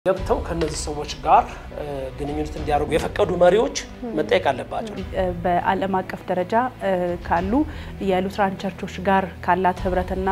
ገብተው ከነዚህ ሰዎች ጋር ግንኙነት እንዲያደርጉ የፈቀዱ መሪዎች መጠየቅ አለባቸው። በዓለም አቀፍ ደረጃ ካሉ የሉትራን ቸርቾች ጋር ካላት ህብረትና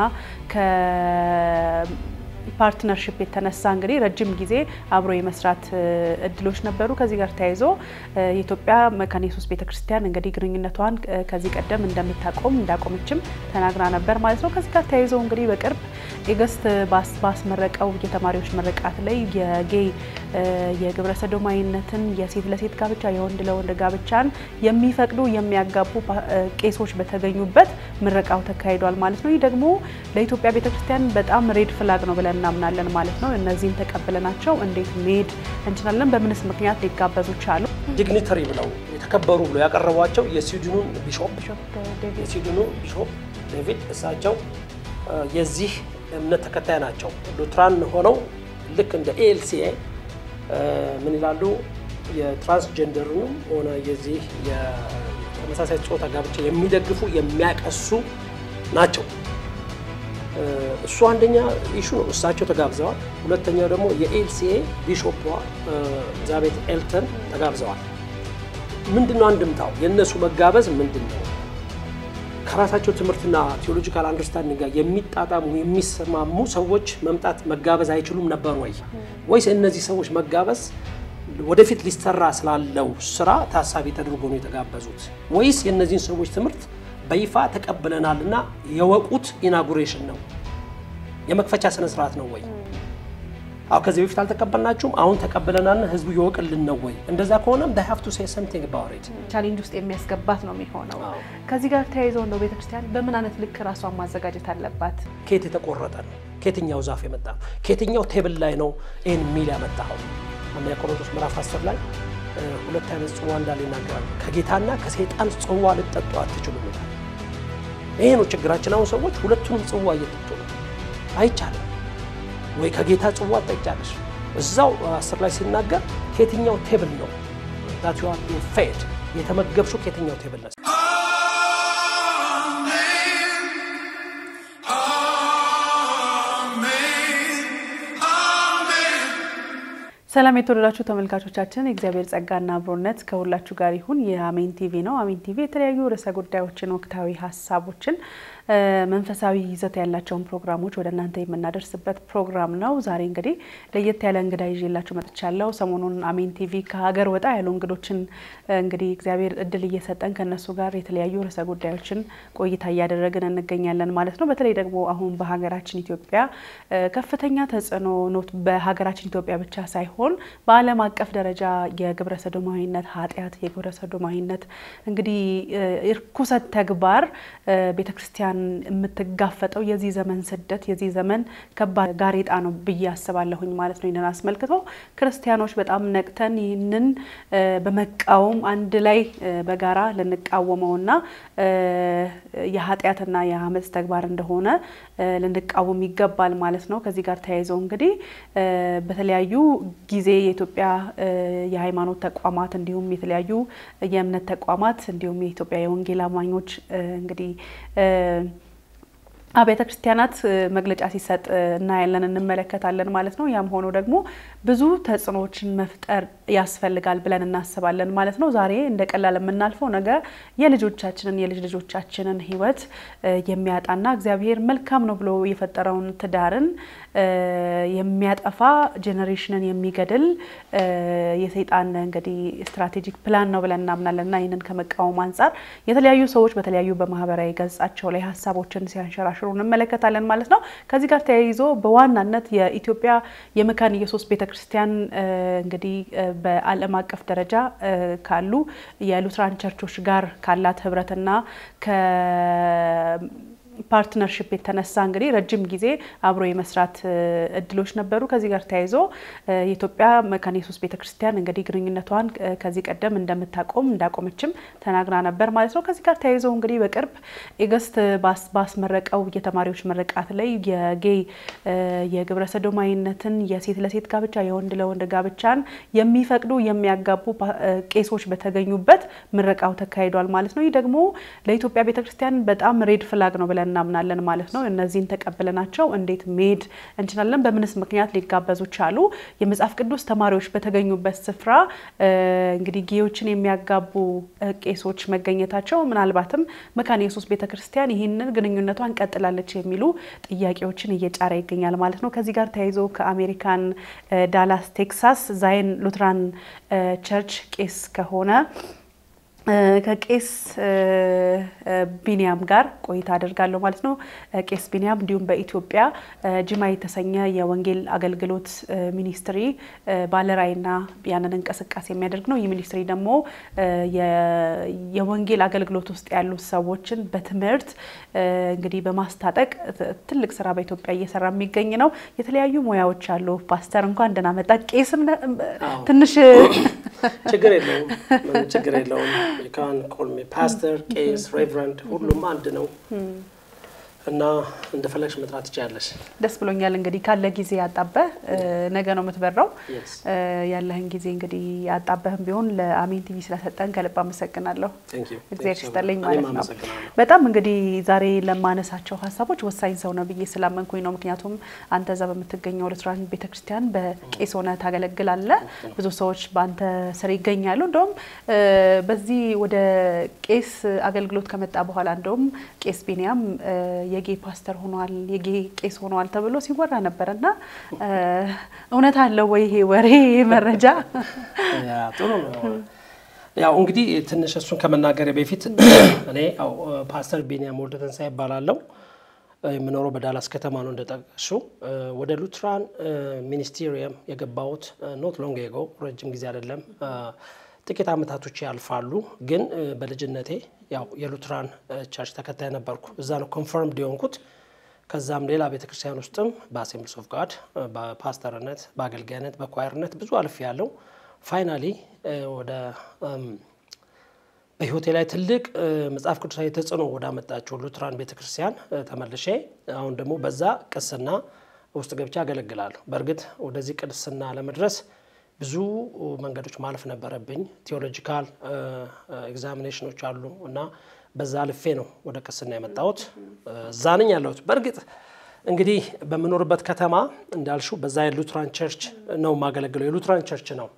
ፓርትነርሽፕ የተነሳ እንግዲህ ረጅም ጊዜ አብሮ የመስራት እድሎች ነበሩ። ከዚህ ጋር ተያይዞ የኢትዮጵያ መካነ ኢየሱስ ቤተክርስቲያን እንግዲህ ግንኙነቷን ከዚህ ቀደም እንደምታቆም እንዳቆመችም ተናግራ ነበር ማለት ነው። ከዚህ ጋር ተያይዞ እንግዲህ በቅርብ ኤገስት ባስመረቀው የተማሪዎች ምርቃት ላይ የጌይ የግብረ ሰዶማዊነትን፣ የሴት ለሴት ጋብቻ፣ የወንድ ለወንድ ጋብቻን የሚፈቅዱ የሚያጋቡ ቄሶች በተገኙበት ምረቃው ተካሂዷል ማለት ነው። ይህ ደግሞ ለኢትዮጵያ ቤተክርስቲያን በጣም ሬድ ፍላግ ነው ብለን እናምናለን ማለት ነው። እነዚህን ተቀብለናቸው እንዴት መሄድ እንችላለን? በምንስ ምክንያት ሊጋበዙ ቻሉ? ዲግኒተሪ ብለው የተከበሩ ብለው ያቀረቧቸው የስዊድኑን ቢሾፕ የስዊድኑ ቢሾፕ ዴቪድ እሳቸው የዚህ እምነት ተከታይ ናቸው። ሉትራን ሆነው ልክ እንደ ኤልሲኤ ምን ይላሉ? የትራንስጀንደርንም ሆነ የዚህ የተመሳሳይ ጾታ ጋብቻ የሚደግፉ የሚያቀሱ ናቸው። እሱ አንደኛ ኢሹ ነው። እሳቸው ተጋብዘዋል። ሁለተኛው ደግሞ የኤልሲኤ ቢሾፕ ኤልዛቤት ኤልተን ተጋብዘዋል። ምንድን ነው አንድምታው? የእነሱ መጋበዝ ምንድን ነው? ከራሳቸው ትምህርትና ቴዎሎጂካል አንደርስታንዲንግ ጋር የሚጣጣሙ የሚሰማሙ ሰዎች መምጣት መጋበዝ አይችሉም ነበር ወይ? ወይስ እነዚህ ሰዎች መጋበዝ ወደፊት ሊሰራ ስላለው ስራ ታሳቢ ተደርጎ ነው የተጋበዙት? ወይስ የእነዚህን ሰዎች ትምህርት በይፋ ተቀብለናል እና የወቁት ኢናጉሬሽን ነው የመክፈቻ ስነ ስርዓት ነው ወይ? አዎ ከዚህ በፊት አልተቀበልናችሁም፣ አሁን ተቀብለናል፣ ህዝቡ ይወቅልን ነው ወይ? እንደዛ ከሆነም they have to say something about it ቻሌንጅ ውስጥ የሚያስገባት ነው የሚሆነው። ከዚህ ጋር ተያይዘው እንደው ቤተክርስቲያን በምን አይነት ልክ ራሷን ማዘጋጀት አለባት? ከየት የተቆረጠ ነው? ከየትኛው ዛፍ የመጣ ነው? ከየትኛው ቴብል ላይ ነው ይህን ሚል ያመጣኸው? አንደኛ ቆሮንቶስ ምዕራፍ 10 ላይ ሁለት አይነት ጽዋ እንዳለ ይናገራል። ከጌታና ከሰይጣን ጽዋ ልጠጡ አትችሉም ይላል። ይሄ ነው ችግራችን። አሁን ሰዎች ሁለቱንም ጽዋ እየጠጡ ነው። አይቻልም ወይ ከጌታ ጽዋ ጠጫለሽ። እዛው አስር ላይ ሲናገር ከየትኛው ቴብል ነው ዳት ዩ አር ቢንግ ፌድ የተመገብሽው ከየትኛው ቴብል ነው? ሰላም የተወደዳችሁ ተመልካቾቻችን፣ የእግዚአብሔር ጸጋና አብሮነት ከሁላችሁ ጋር ይሁን። የአሜን ቲቪ ነው። አሜን ቲቪ የተለያዩ ርዕሰ ጉዳዮችን፣ ወቅታዊ ሀሳቦችን፣ መንፈሳዊ ይዘት ያላቸውን ፕሮግራሞች ወደ እናንተ የምናደርስበት ፕሮግራም ነው። ዛሬ እንግዲህ ለየት ያለ እንግዳ ይዤላችሁ መጥቻለሁ። ሰሞኑን አሜን ቲቪ ከሀገር ወጣ ያሉ እንግዶችን እንግዲህ እግዚአብሔር እድል እየሰጠን ከእነሱ ጋር የተለያዩ ርዕሰ ጉዳዮችን ቆይታ እያደረግን እንገኛለን ማለት ነው። በተለይ ደግሞ አሁን በሀገራችን ኢትዮጵያ ከፍተኛ ተጽዕኖ ኖት በሀገራችን ኢትዮጵያ ብቻ ሳይሆን ሲሆን በዓለም አቀፍ ደረጃ የግብረ ሰዶማዊነት ኃጢአት የግብረ ሰዶማዊነት እንግዲህ እርኩሰት ተግባር ቤተ ክርስቲያን የምትጋፈጠው የዚህ ዘመን ስደት የዚህ ዘመን ከባድ ጋሬጣ ነው ብዬ አስባለሁኝ ማለት ነው። ይህንን አስመልክቶ ክርስቲያኖች በጣም ነቅተን ይህንን በመቃወም አንድ ላይ በጋራ ልንቃወመውና የኃጢአትና የአመፅ ተግባር እንደሆነ ልንቃወም ይገባል ማለት ነው። ከዚህ ጋር ተያይዘው እንግዲህ በተለያዩ ጊዜ የኢትዮጵያ የሃይማኖት ተቋማት እንዲሁም የተለያዩ የእምነት ተቋማት እንዲሁም የኢትዮጵያ የወንጌል አማኞች እንግዲህ አብያተ ክርስቲያናት መግለጫ ሲሰጥ እናያለን እንመለከታለን ማለት ነው። ያም ሆኖ ደግሞ ብዙ ተጽዕኖዎችን መፍጠር ያስፈልጋል ብለን እናስባለን ማለት ነው። ዛሬ እንደ ቀላል የምናልፈው ነገር የልጆቻችንን የልጅ ልጆቻችንን ሕይወት የሚያጣና እግዚአብሔር መልካም ነው ብሎ የፈጠረውን ትዳርን የሚያጠፋ ጄኔሬሽንን የሚገድል የሰይጣን እንግዲህ ስትራቴጂክ ፕላን ነው ብለን እናምናለን እና ይህንን ከመቃወም አንጻር የተለያዩ ሰዎች በተለያዩ በማህበራዊ ገጻቸው ላይ ሀሳቦችን ሲያንሸራሽሩ እንመለከታለን ማለት ነው። ከዚህ ጋር ተያይዞ በዋናነት የኢትዮጵያ የመካነ ኢየሱስ ቤተክርስቲያን እንግዲህ በዓለም አቀፍ ደረጃ ካሉ የሉትራን ቸርቾች ጋር ካላት ህብረትና ፓርትነርሽፕ የተነሳ እንግዲህ ረጅም ጊዜ አብሮ የመስራት እድሎች ነበሩ። ከዚህ ጋር ተያይዞ የኢትዮጵያ መካነ ኢየሱስ ቤተክርስቲያን እንግዲህ ግንኙነቷን ከዚህ ቀደም እንደምታቆም እንዳቆመችም ተናግራ ነበር ማለት ነው። ከዚህ ጋር ተያይዞ እንግዲህ በቅርብ ኤገስት ባስመረቀው የተማሪዎች ምርቃት ላይ የጌይ የግብረ ሰዶማዊነትን፣ የሴት ለሴት ጋብቻ፣ የወንድ ለወንድ ጋብቻን የሚፈቅዱ የሚያጋቡ ቄሶች በተገኙበት ምረቃው ተካሂዷል ማለት ነው። ይህ ደግሞ ለኢትዮጵያ ቤተክርስቲያን በጣም ሬድ ፍላግ ነው ብለን እናምናለን ማለት ነው። እነዚህን ተቀብለናቸው እንዴት መሄድ እንችላለን? በምንስ ምክንያት ሊጋበዙ ቻሉ? የመጽሐፍ ቅዱስ ተማሪዎች በተገኙበት ስፍራ እንግዲህ ጌዮችን የሚያጋቡ ቄሶች መገኘታቸው ምናልባትም መካነ ኢየሱስ ቤተክርስቲያን ይህንን ግንኙነቷን ቀጥላለች የሚሉ ጥያቄዎችን እየጫረ ይገኛል ማለት ነው። ከዚህ ጋር ተያይዞ ከአሜሪካን ዳላስ ቴክሳስ ዛይን ሉትራን ቸርች ቄስ ከሆነ ከቄስ ቢኒያም ጋር ቆይታ አደርጋለሁ ማለት ነው። ቄስ ቢኒያም እንዲሁም በኢትዮጵያ ጅማ የተሰኘ የወንጌል አገልግሎት ሚኒስትሪ ባለራዕይና ያንን እንቅስቃሴ የሚያደርግ ነው። ይህ ሚኒስትሪ ደግሞ የወንጌል አገልግሎት ውስጥ ያሉ ሰዎችን በትምህርት እንግዲህ በማስታጠቅ ትልቅ ስራ በኢትዮጵያ እየሰራ የሚገኝ ነው። የተለያዩ ሙያዎች አሉ። ፓስተር እንኳን ደህና መጣ። ቄስም ትንሽ ችግር የለውም፣ ችግር የለውም። ካን ኮል ሚ ፓስተር፣ ቄስ፣ ሬቨረንድ ሁሉም አንድ ነው እና እንደፈለግሽ መጥራት ትችያለሽ። ደስ ብሎኛል። እንግዲህ ካለ ጊዜ ያጣበህ ነገ ነው የምትበራው። ያለህን ጊዜ እንግዲህ ያጣበህም ቢሆን ለአሜን ቲቪ ስለሰጠን ከልብ አመሰግናለሁ። እግዚአብሔር ይስጥልኝ ማለት ነው። በጣም እንግዲህ ዛሬ ለማነሳቸው ሀሳቦች ወሳኝ ሰው ነው ብዬ ስላመንኩኝ ነው። ምክንያቱም አንተ እዛ በምትገኘው ሉትራን ቤተክርስቲያን በቄስ ሆነ ታገለግላለህ። ብዙ ሰዎች በአንተ ስር ይገኛሉ። እንደውም በዚህ ወደ ቄስ አገልግሎት ከመጣ በኋላ እንደውም ቄስ ቢኒያም የጌ ፓስተር ሆኗል፣ የጌ ቄስ ሆኗል ተብሎ ሲወራ ነበር እና እውነት አለው ወይ ይሄ ወሬ መረጃ? ጥሩ ነው። ያው እንግዲህ ትንሽ እሱን ከመናገሬ በፊት እኔ ያው ፓስተር ቢኒያም ወልደ ተንሳኤ ይባላለሁ። የምኖረው በዳላስ ከተማ ነው እንደጠቀሽው። ወደ ሉትራን ሚኒስቴሪየም የገባሁት ኖት ሎንግ ኤጎ ረጅም ጊዜ አይደለም ጥቂት አመታቶች ያልፋሉ። ግን በልጅነቴ ያው የሉትራን ቸርች ተከታይ ነበርኩ። እዛ ነው ኮንፈርምድ የሆንኩት። ከዛም ሌላ ቤተክርስቲያን ውስጥም በአሴምብሊስ ኦፍ ጋድ በፓስተርነት፣ በአገልጋይነት፣ በኳየርነት ብዙ አልፍ ያለው ፋይናሊ ወደ በህይወቴ ላይ ትልቅ መጽሐፍ ቅዱሳዊ ተጽዕኖ ወዳመጣቸው ሉትራን ቤተክርስቲያን ተመልሼ አሁን ደግሞ በዛ ቅስና ውስጥ ገብቼ አገለግላለሁ። በእርግጥ ወደዚህ ቅድስና ለመድረስ ብዙ መንገዶች ማለፍ ነበረብኝ። ቴዎሎጂካል ኤግዛሚኔሽኖች አሉ እና በዛ አልፌ ነው ወደ ቅስና የመጣሁት። እዛ ነኝ ያለሁት። በእርግጥ እንግዲህ በምኖርበት ከተማ እንዳልሹ በዛ የሉትራን ቸርች ነው የማገለግለው። የሉትራን ቸርች ነው።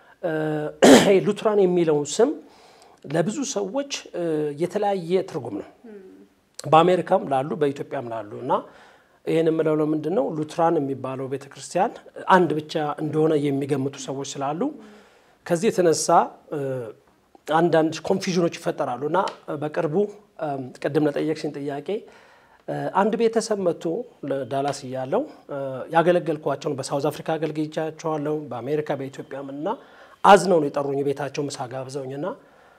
ሉትራን የሚለው ስም ለብዙ ሰዎች የተለያየ ትርጉም ነው። በአሜሪካም ላሉ በኢትዮጵያም ላሉ እና ይህን የምለው ለምንድን ነው ሉትራን የሚባለው ቤተ ክርስቲያን አንድ ብቻ እንደሆነ የሚገምቱ ሰዎች ስላሉ ከዚህ የተነሳ አንዳንድ ኮንፊዥኖች ይፈጠራሉ እና በቅርቡ ቅድም ለጠየቅሽኝ ጥያቄ አንድ ቤተሰብ መጥቶ ዳላስ እያለው ያገለገልኳቸውን በሳውዝ አፍሪካ አገልግቻቸዋለሁ፣ በአሜሪካ በኢትዮጵያም እና አዝነው ነው የጠሩኝ። ቤታቸው ምሳ ጋብዘውኝና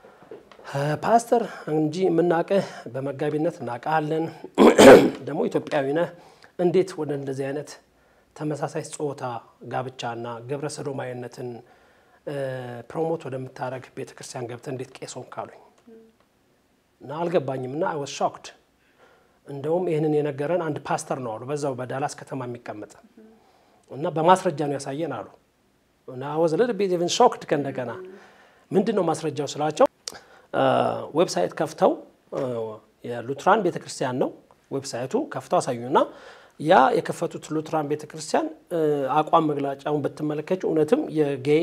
ፓስተር እንጂ የምናውቅህ በመጋቢነት እናውቃለን፣ ደግሞ ኢትዮጵያዊ ነህ እንዴት ወደ እንደዚህ አይነት ተመሳሳይ ጾታ ጋብቻና ግብረ ሰዶማዊነትን ፕሮሞት ወደምታደረግ ቤተክርስቲያን ገብተህ እንዴት ቄስ ሆንክ አሉኝ እና አልገባኝም እና አይ ዋዝ ሾክድ። እንደውም ይህንን የነገረን አንድ ፓስተር ነው አሉ፣ በዛው በዳላስ ከተማ የሚቀመጥ እና በማስረጃ ነው ያሳየን አሉ እና አይ ዋዝ ሊትል ቢት ኢቭን ሾክድ። ከእንደገና ምንድን ነው ማስረጃው ስላቸው ዌብሳይት ከፍተው የሉትራን ቤተክርስቲያን ነው ዌብሳይቱ ከፍተው አሳዩና ያ የከፈቱት ሉትራን ቤተክርስቲያን አቋም መግለጫውን ብትመለከች እውነትም የጌይ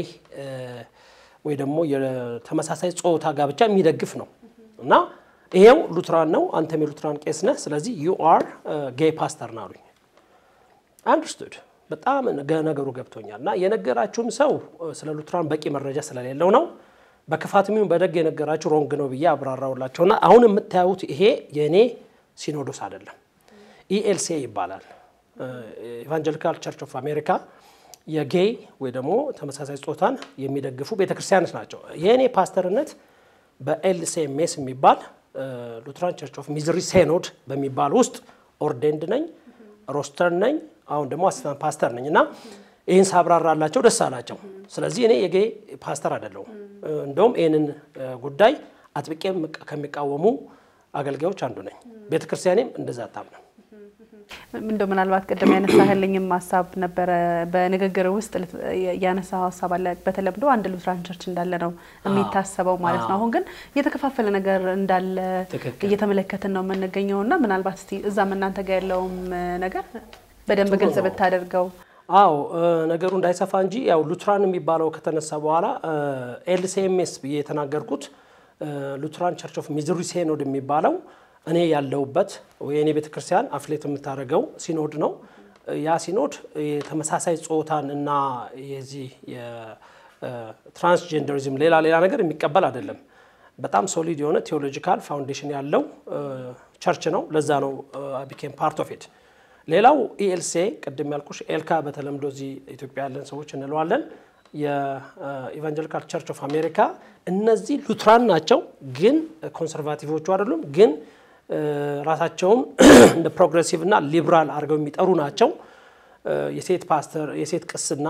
ወይ ደግሞ የተመሳሳይ ጾታ ጋብቻ የሚደግፍ ነው እና ይሄው ሉትራን ነው፣ አንተም የሉትራን ቄስ ነህ፣ ስለዚህ ዩ አር ጌይ ፓስተር ና አሉኝ። አንደርስቱድ በጣም ነገሩ ገብቶኛል። እና የነገራችሁም ሰው ስለ ሉትራን በቂ መረጃ ስለሌለው ነው በክፋት ሚሆን በደግ የነገራችሁ ሮንግ ነው ብዬ አብራራውላቸውና አሁን የምታዩት ይሄ የእኔ ሲኖዶስ አይደለም፣ ኢኤልሲኤ ይባላል። ኢቫንጀሊካል ቸርች ኦፍ አሜሪካ የጌይ ወይ ደግሞ ተመሳሳይ ጾታን የሚደግፉ ቤተክርስቲያኖች ናቸው። የእኔ ፓስተርነት በኤልሲኤምኤስ የሚባል ሉትራን ቸርች ኦፍ ሚዝሪ ሴኖድ በሚባል ውስጥ ኦርዴንድ ነኝ፣ ሮስተር ነኝ፣ አሁን ደግሞ አሲስታንት ፓስተር ነኝ እና ይህን ሳብራራላቸው ደስ አላቸው። ስለዚህ እኔ የጌይ ፓስተር አይደለሁም። እንደውም ይህንን ጉዳይ አጥብቄ ከሚቃወሙ አገልጋዮች አንዱ ነኝ። ቤተ ክርስቲያኔም እንደዛ አታምንም። እንደው ምናልባት ቅድም ያነሳህልኝም ሀሳብ ነበረ በንግግር ውስጥ ያነሳው ሀሳብ አለ። በተለምዶ አንድ ሉትራን ቸርች እንዳለ ነው የሚታሰበው ማለት ነው። አሁን ግን የተከፋፈለ ነገር እንዳለ እየተመለከትን ነው የምንገኘው እና ምናልባት እስቲ እዛም እናንተ ጋር ያለውም ነገር በደንብ ግልጽ ብታደርገው። አዎ ነገሩ እንዳይሰፋ እንጂ ያው ሉትራን የሚባለው ከተነሳ በኋላ ኤልሲኤምኤስ ብዬ የተናገርኩት ሉትራን ቸርች ኦፍ ሚዙሪ ሴኖድ የሚባለው እኔ ያለሁበት ወይ እኔ ቤተክርስቲያን አፍሌት የምታደርገው ሲኖድ ነው። ያ ሲኖድ የተመሳሳይ ጾታን እና የዚህ የትራንስጀንደሪዝም ሌላ ሌላ ነገር የሚቀበል አይደለም። በጣም ሶሊድ የሆነ ቴዎሎጂካል ፋውንዴሽን ያለው ቸርች ነው። ለዛ ነው ቢኬም ፓርት ኦፍ ኢት። ሌላው ኢኤልሲኤ ቅድም ያልኩሽ ኤልካ በተለምዶ እዚህ ኢትዮጵያ ያለን ሰዎች እንለዋለን። የኢቫንጀሊካል ቸርች ኦፍ አሜሪካ እነዚህ ሉትራን ናቸው፣ ግን ኮንሰርቫቲቮቹ አይደሉም። ግን ራሳቸውን እንደ ፕሮግሬሲቭ እና ሊብራል አድርገው የሚጠሩ ናቸው። የሴት ፓስተር፣ የሴት ቅስና፣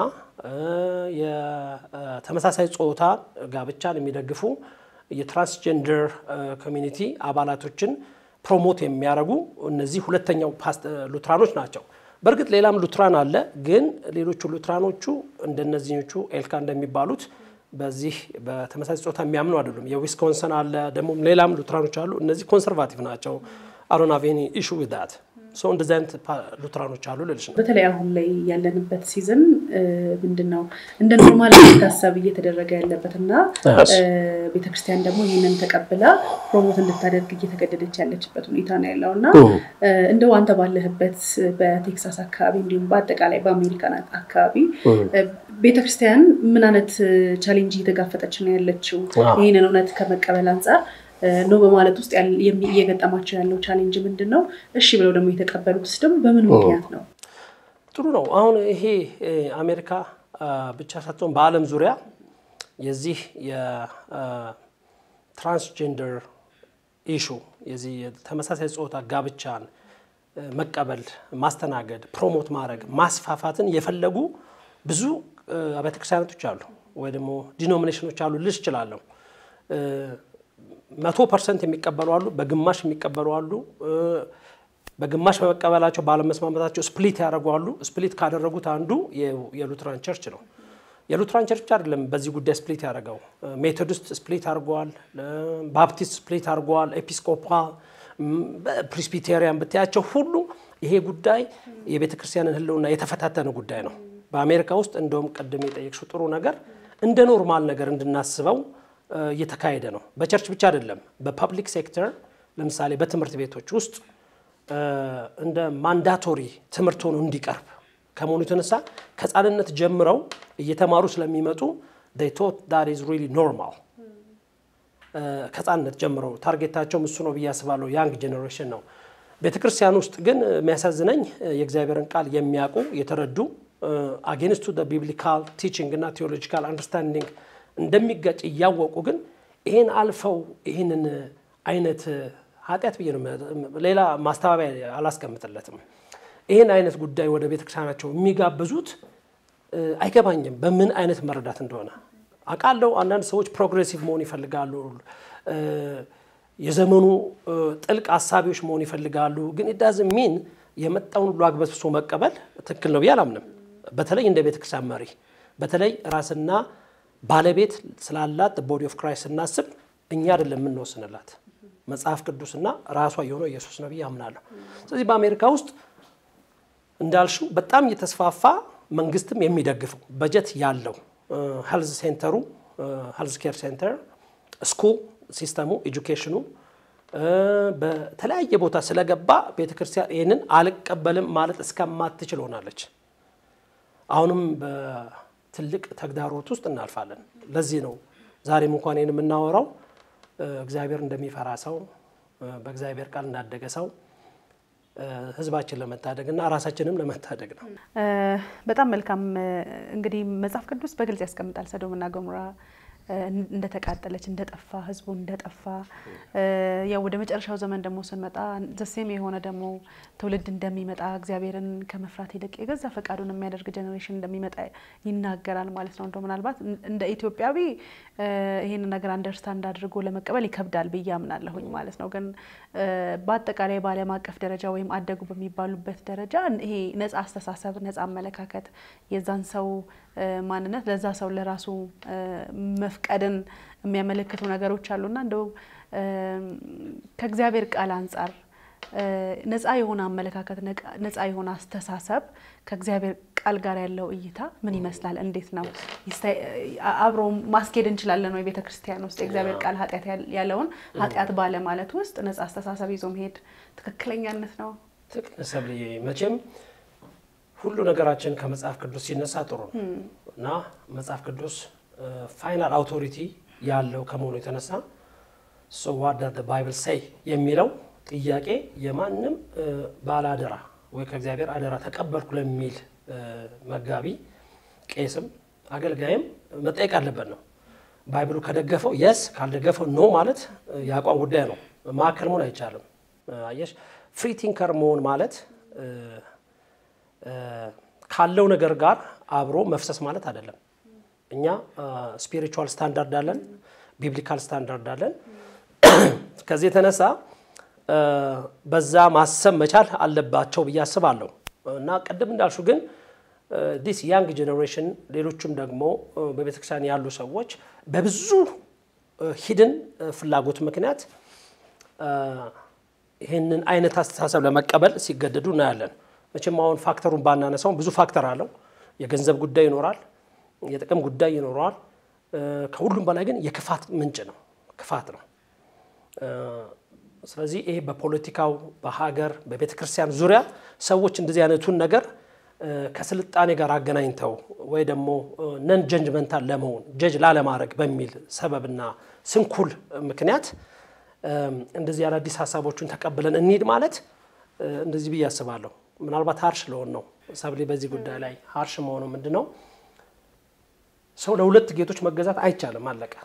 የተመሳሳይ ጾታ ጋብቻን የሚደግፉ የትራንስጀንደር ኮሚኒቲ አባላቶችን ፕሮሞት የሚያደርጉ እነዚህ ሁለተኛው ሉትራኖች ናቸው። በእርግጥ ሌላም ሉትራን አለ፣ ግን ሌሎቹ ሉትራኖቹ እንደነዚኞቹ ኤልካ እንደሚባሉት በዚህ በተመሳሳይ ጾታ የሚያምኑ አይደሉም። የዊስኮንሰን አለ ደግሞ ሌላም ሉትራኖች አሉ። እነዚህ ኮንሰርቫቲቭ ናቸው። አሮን አቬኒ ኢሹ ዊዛት ሰው እንደዚህ አይነት ሉትራኖች አሉ ልልሽ ነው። በተለይ አሁን ላይ ያለንበት ሲዝን ምንድን ነው እንደ ኖርማል የሚታሰብ እየተደረገ ያለበት እና ቤተክርስቲያን ደግሞ ይህንን ተቀብላ ፕሮሞት እንድታደርግ እየተገደደች ያለችበት ሁኔታ ነው ያለው እና እንደው አንተ ባለህበት በቴክሳስ አካባቢ እንዲሁም በአጠቃላይ በአሜሪካን አካባቢ ቤተክርስቲያን ምን አይነት ቻሌንጅ እየተጋፈጠች ነው ያለችው? ይህንን እውነት ከመቀበል አንጻር ነው በማለት ውስጥ እየገጠማቸው ያለው ቻሌንጅ ምንድን ነው? እሺ ብለው ደግሞ የተቀበሉት ደግሞ በምን ምክንያት ነው? ጥሩ ነው። አሁን ይሄ አሜሪካ ብቻ ሳትሆን በዓለም ዙሪያ የዚህ የትራንስጀንደር ኢሹ የዚህ የተመሳሳይ ጾታ ጋብቻን መቀበል፣ ማስተናገድ፣ ፕሮሞት ማድረግ፣ ማስፋፋትን የፈለጉ ብዙ አብያተ ክርስቲያናቶች አሉ ወይ ደግሞ ዲኖሚኔሽኖች አሉ ልሽ እችላለሁ። መቶ ፐርሰንት የሚቀበሉ አሉ፣ በግማሽ የሚቀበሉ አሉ። በግማሽ በመቀበላቸው ባለመስማማታቸው ስፕሊት ያደርጉ አሉ። ስፕሊት ካደረጉት አንዱ የሉትራን ቸርች ነው። የሉትራን ቸርች አይደለም በዚህ ጉዳይ ስፕሊት ያደረገው፣ ሜቶዲስት ስፕሊት አድርገዋል፣ ባፕቲስት ስፕሊት አድርገዋል፣ ኤፒስኮፓል፣ ፕሪስቢቴሪያን ብታያቸው ሁሉ ይሄ ጉዳይ የቤተ ክርስቲያንን ሕልውና የተፈታተነ ጉዳይ ነው። በአሜሪካ ውስጥ እንደውም ቅድም የጠየቅሽው ጥሩ ነገር እንደ ኖርማል ነገር እንድናስበው እየተካሄደ ነው። በቸርች ብቻ አይደለም፣ በፐብሊክ ሴክተር ለምሳሌ በትምህርት ቤቶች ውስጥ እንደ ማንዳቶሪ ትምህርት ሆኖ እንዲቀርብ ከመሆኑ የተነሳ ከሕፃንነት ጀምረው እየተማሩ ስለሚመጡ ቶት ዳት ኢዝ ሪሊ ኖርማል። ከሕፃንነት ጀምረው ታርጌታቸውም እሱ ነው ብዬ አስባለሁ። ያንግ ጄኔሬሽን ነው። ቤተ ክርስቲያን ውስጥ ግን የሚያሳዝነኝ የእግዚአብሔርን ቃል የሚያውቁ የተረዱ አጌንስቱ ቢብሊካል ቲቺንግ እና ቴዎሎጂካል አንደርስታንዲንግ እንደሚጋጭ እያወቁ ግን ይህን አልፈው ይህንን አይነት ኃጢአት ብዬ ነው ሌላ ማስተባበያ አላስቀምጥለትም። ይህን አይነት ጉዳይ ወደ ቤተክርስቲያናቸው የሚጋብዙት አይገባኝም፣ በምን አይነት መረዳት እንደሆነ አውቃለሁ። አንዳንድ ሰዎች ፕሮግሬሲቭ መሆን ይፈልጋሉ፣ የዘመኑ ጥልቅ አሳቢዎች መሆን ይፈልጋሉ። ግን ኢዳዝ ሚን የመጣውን ሁሉ አግበስብሶ መቀበል ትክክል ነው ብዬ አላምንም። በተለይ እንደ ቤተክርስቲያን መሪ በተለይ ራስና ባለቤት ስላላት ቦዲ ኦፍ ክራይስት ስናስብ እኛ አይደለም የምንወስንላት መጽሐፍ ቅዱስና ራሷ የሆነው ኢየሱስ ነው ብዬ አምናለሁ። ስለዚህ በአሜሪካ ውስጥ እንዳልሽው በጣም እየተስፋፋ መንግስትም የሚደግፈው በጀት ያለው ሄልዝ ሴንተሩ ሄልዝ ኬር ሴንተር ስኩል ሲስተሙ ኤጁኬሽኑ በተለያየ ቦታ ስለገባ ቤተክርስቲያን ይህንን አልቀበልም ማለት እስከማትችል ሆናለች። አሁንም በትልቅ ተግዳሮት ውስጥ እናልፋለን። ለዚህ ነው ዛሬም እንኳን ይህን የምናወራው እግዚአብሔር እንደሚፈራ ሰው በእግዚአብሔር ቃል እንዳደገ ሰው ህዝባችን ለመታደግ እና ራሳችንም ለመታደግ ነው። በጣም መልካም። እንግዲህ መጽሐፍ ቅዱስ በግልጽ ያስቀምጣል ሰዶምና ገሞራ እንደተቃጠለች እንደጠፋ ህዝቡ እንደጠፋ ያው ወደ መጨረሻው ዘመን ደግሞ ስንመጣ ዘሴም የሆነ ደግሞ ትውልድ እንደሚመጣ እግዚአብሔርን ከመፍራት ይልቅ የገዛ ፈቃዱን የሚያደርግ ጀኔሬሽን እንደሚመጣ ይናገራል ማለት ነው። እንደው ምናልባት እንደ ኢትዮጵያዊ ይህንን ነገር አንደርስታንድ አድርጎ ለመቀበል ይከብዳል ብዬ አምናለሁኝ ማለት ነው። ግን በአጠቃላይ በዓለም አቀፍ ደረጃ ወይም አደጉ በሚባሉበት ደረጃ ይሄ ነጻ አስተሳሰብ፣ ነጻ አመለካከት የዛን ሰው ማንነት ለዛ ሰው ለራሱ መፍቀድን የሚያመለክቱ ነገሮች አሉና እንደው ከእግዚአብሔር ቃል አንጻር ነጻ የሆነ አመለካከት ነጻ የሆነ አስተሳሰብ ከእግዚአብሔር ቃል ጋር ያለው እይታ ምን ይመስላል? እንዴት ነው አብሮ ማስኬድ እንችላለን ወይ? ቤተ ክርስቲያን ውስጥ የእግዚአብሔር ቃል ኃጢአት ያለውን ኃጢአት ባለማለት ውስጥ ነጻ አስተሳሰብ ይዞ መሄድ ትክክለኛነት ነው? ትክክል ሰብልዬ መቼም ሁሉ ነገራችን ከመጽሐፍ ቅዱስ ሲነሳ ጥሩ ነው እና መጽሐፍ ቅዱስ ፋይናል አውቶሪቲ ያለው ከመሆኑ የተነሳ ሶ ዋት ዳዝ ባይብል ሴይ የሚለው ጥያቄ የማንም ባለአደራ ወይ ከእግዚአብሔር አደራ ተቀበልኩ ለሚል መጋቢ፣ ቄስም አገልጋይም መጠየቅ አለበት ነው። ባይብሉ ከደገፈው የስ ካልደገፈው ኖ ማለት የአቋም ጉዳይ ነው። ማዕከል መሆን አይቻልም። አየሽ ፍሪ ቲንከር መሆን ማለት ካለው ነገር ጋር አብሮ መፍሰስ ማለት አይደለም። እኛ ስፒሪቹዋል ስታንዳርድ አለን፣ ቢብሊካል ስታንዳርድ አለን። ከዚህ የተነሳ በዛ ማሰብ መቻል አለባቸው ብዬ አስባለሁ እና ቅድም እንዳልሹ ግን ዲስ ያንግ ጄኔሬሽን ሌሎቹም ደግሞ በቤተክርስቲያን ያሉ ሰዎች በብዙ ሂድን ፍላጎት ምክንያት ይህንን አይነት አስተሳሰብ ለመቀበል ሲገደዱ እናያለን። መቼም አሁን ፋክተሩን ባናነሳውም ብዙ ፋክተር አለው። የገንዘብ ጉዳይ ይኖራል፣ የጥቅም ጉዳይ ይኖረዋል። ከሁሉም በላይ ግን የክፋት ምንጭ ነው፣ ክፋት ነው። ስለዚህ ይሄ በፖለቲካው፣ በሀገር፣ በቤተ ክርስቲያን ዙሪያ ሰዎች እንደዚህ አይነቱን ነገር ከስልጣኔ ጋር አገናኝተው ወይ ደግሞ ነን ጀጅመንታል ለመሆን ጀጅ ላለማድረግ በሚል ሰበብና ስንኩል ምክንያት እንደዚህ አዳዲስ ሀሳቦቹን ተቀብለን እንሂድ ማለት እንደዚህ ብዬ አስባለሁ። ምናልባት ሀርሽ ለሆን ነው ሰብሌ በዚህ ጉዳይ ላይ ሀርሽ መሆኑ ምንድን ነው? ሰው ለሁለት ጌቶች መገዛት አይቻልም። አለቀ።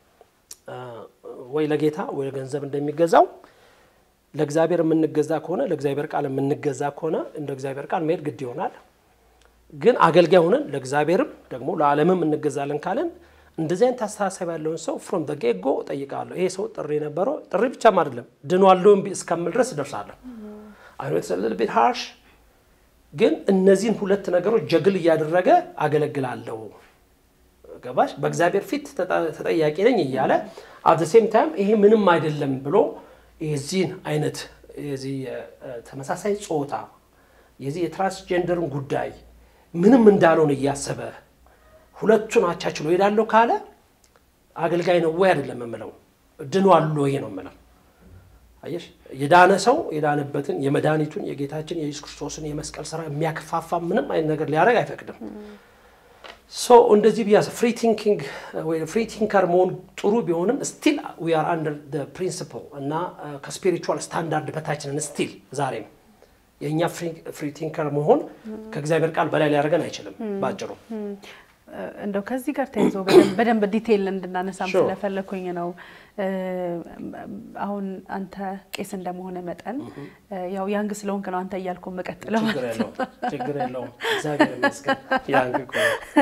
ወይ ለጌታ ወይ ለገንዘብ እንደሚገዛው ለእግዚአብሔር የምንገዛ ከሆነ ለእግዚአብሔር ቃል የምንገዛ ከሆነ እንደ እግዚአብሔር ቃል መሄድ ግድ ይሆናል። ግን አገልጋይ ሆነን ለእግዚአብሔርም ደግሞ ለዓለምም እንገዛለን ካለን እንደዚህ አይነት አስተሳሰብ ያለውን ሰው ፍሮም ደ ጌት ጎ እጠይቃለሁ። ይሄ ሰው ጥሪ ነበረው ጥሪ ብቻም አይደለም ድኗለሁ እስከምል ድረስ እደርሳለሁ። አይ ኖ ኢትስ አ ሊትል ቢት ሃርሽ፣ ግን እነዚህን ሁለት ነገሮች ጀግል እያደረገ አገለግላለሁ። ገባሽ? በእግዚአብሔር ፊት ተጠያቂ ነኝ እያለ አት ሴም ታይም ይሄ ምንም አይደለም ብሎ የዚህን አይነት የዚህ ተመሳሳይ ጾታ የዚህ የትራንስጀንደርን ጉዳይ ምንም እንዳልሆነ እያሰበ ሁለቱን አቻችሎ ሄዳለሁ ካለ አገልጋይ ነው ወይ አይደለም የምለው፣ ድኗል ወይ ነው የምለው። አየሽ የዳነ ሰው የዳነበትን የመድኃኒቱን የጌታችን የኢየሱስ ክርስቶስን የመስቀል ስራ የሚያከፋፋ ምንም አይነት ነገር ሊያደርግ አይፈቅድም። ሶ እንደዚህ ቢያስ ፍሪ ቲንኪንግ ወይ ፍሪ ቲንከር መሆን ጥሩ ቢሆንም ስቲል ዊ አር አንደር ፕሪንሲፕል እና ከስፒሪቹዋል ስታንዳርድ በታችንን ስቲል ዛሬም የእኛ ፍሪ ቲንከር መሆን ከእግዚአብሔር ቃል በላይ ሊያደርገን አይችልም ባጭሩ። እንደው ከዚህ ጋር ተይዞ በደንብ ዲቴይል እንድናነሳም ስለፈለኩኝ ነው። አሁን አንተ ቄስ እንደመሆነ መጠን ያው ያንግ ስለሆንክ ነው አንተ እያልኩ መቀጥለው ማለት ነው። ችግር የለውም እግዚአብሔር ይመስገን። ያንግ እኮ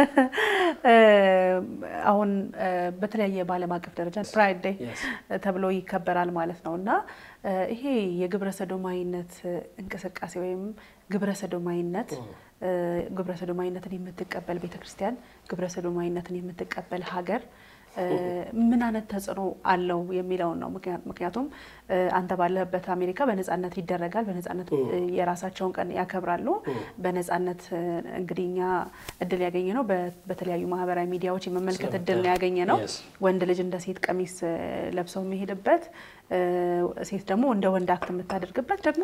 አሁን በተለያየ በዓለም አቀፍ ደረጃ ፕራይድ ዴይ ተብሎ ይከበራል ማለት ነው እና ይሄ የግብረ ሰዶማዊነት እንቅስቃሴ ወይም ግብረ ሰዶማዊነት ግብረ ሰዶማዊነትን የምትቀበል ቤተክርስቲያን፣ ግብረ ሰዶማዊነትን የምትቀበል ሀገር ምን አይነት ተጽዕኖ አለው የሚለውን ነው። ምክንያቱም አንተ ባለህበት አሜሪካ በነጻነት ይደረጋል። በነጻነት የራሳቸውን ቀን ያከብራሉ። በነጻነት እንግዲህ እኛ እድል ያገኘ ነው በተለያዩ ማህበራዊ ሚዲያዎች የመመልከት እድል ነው ያገኘ ነው። ወንድ ልጅ እንደ ሴት ቀሚስ ለብሰው የሚሄድበት ሴት ደግሞ እንደ ወንድ አክት የምታደርግበት ደግሞ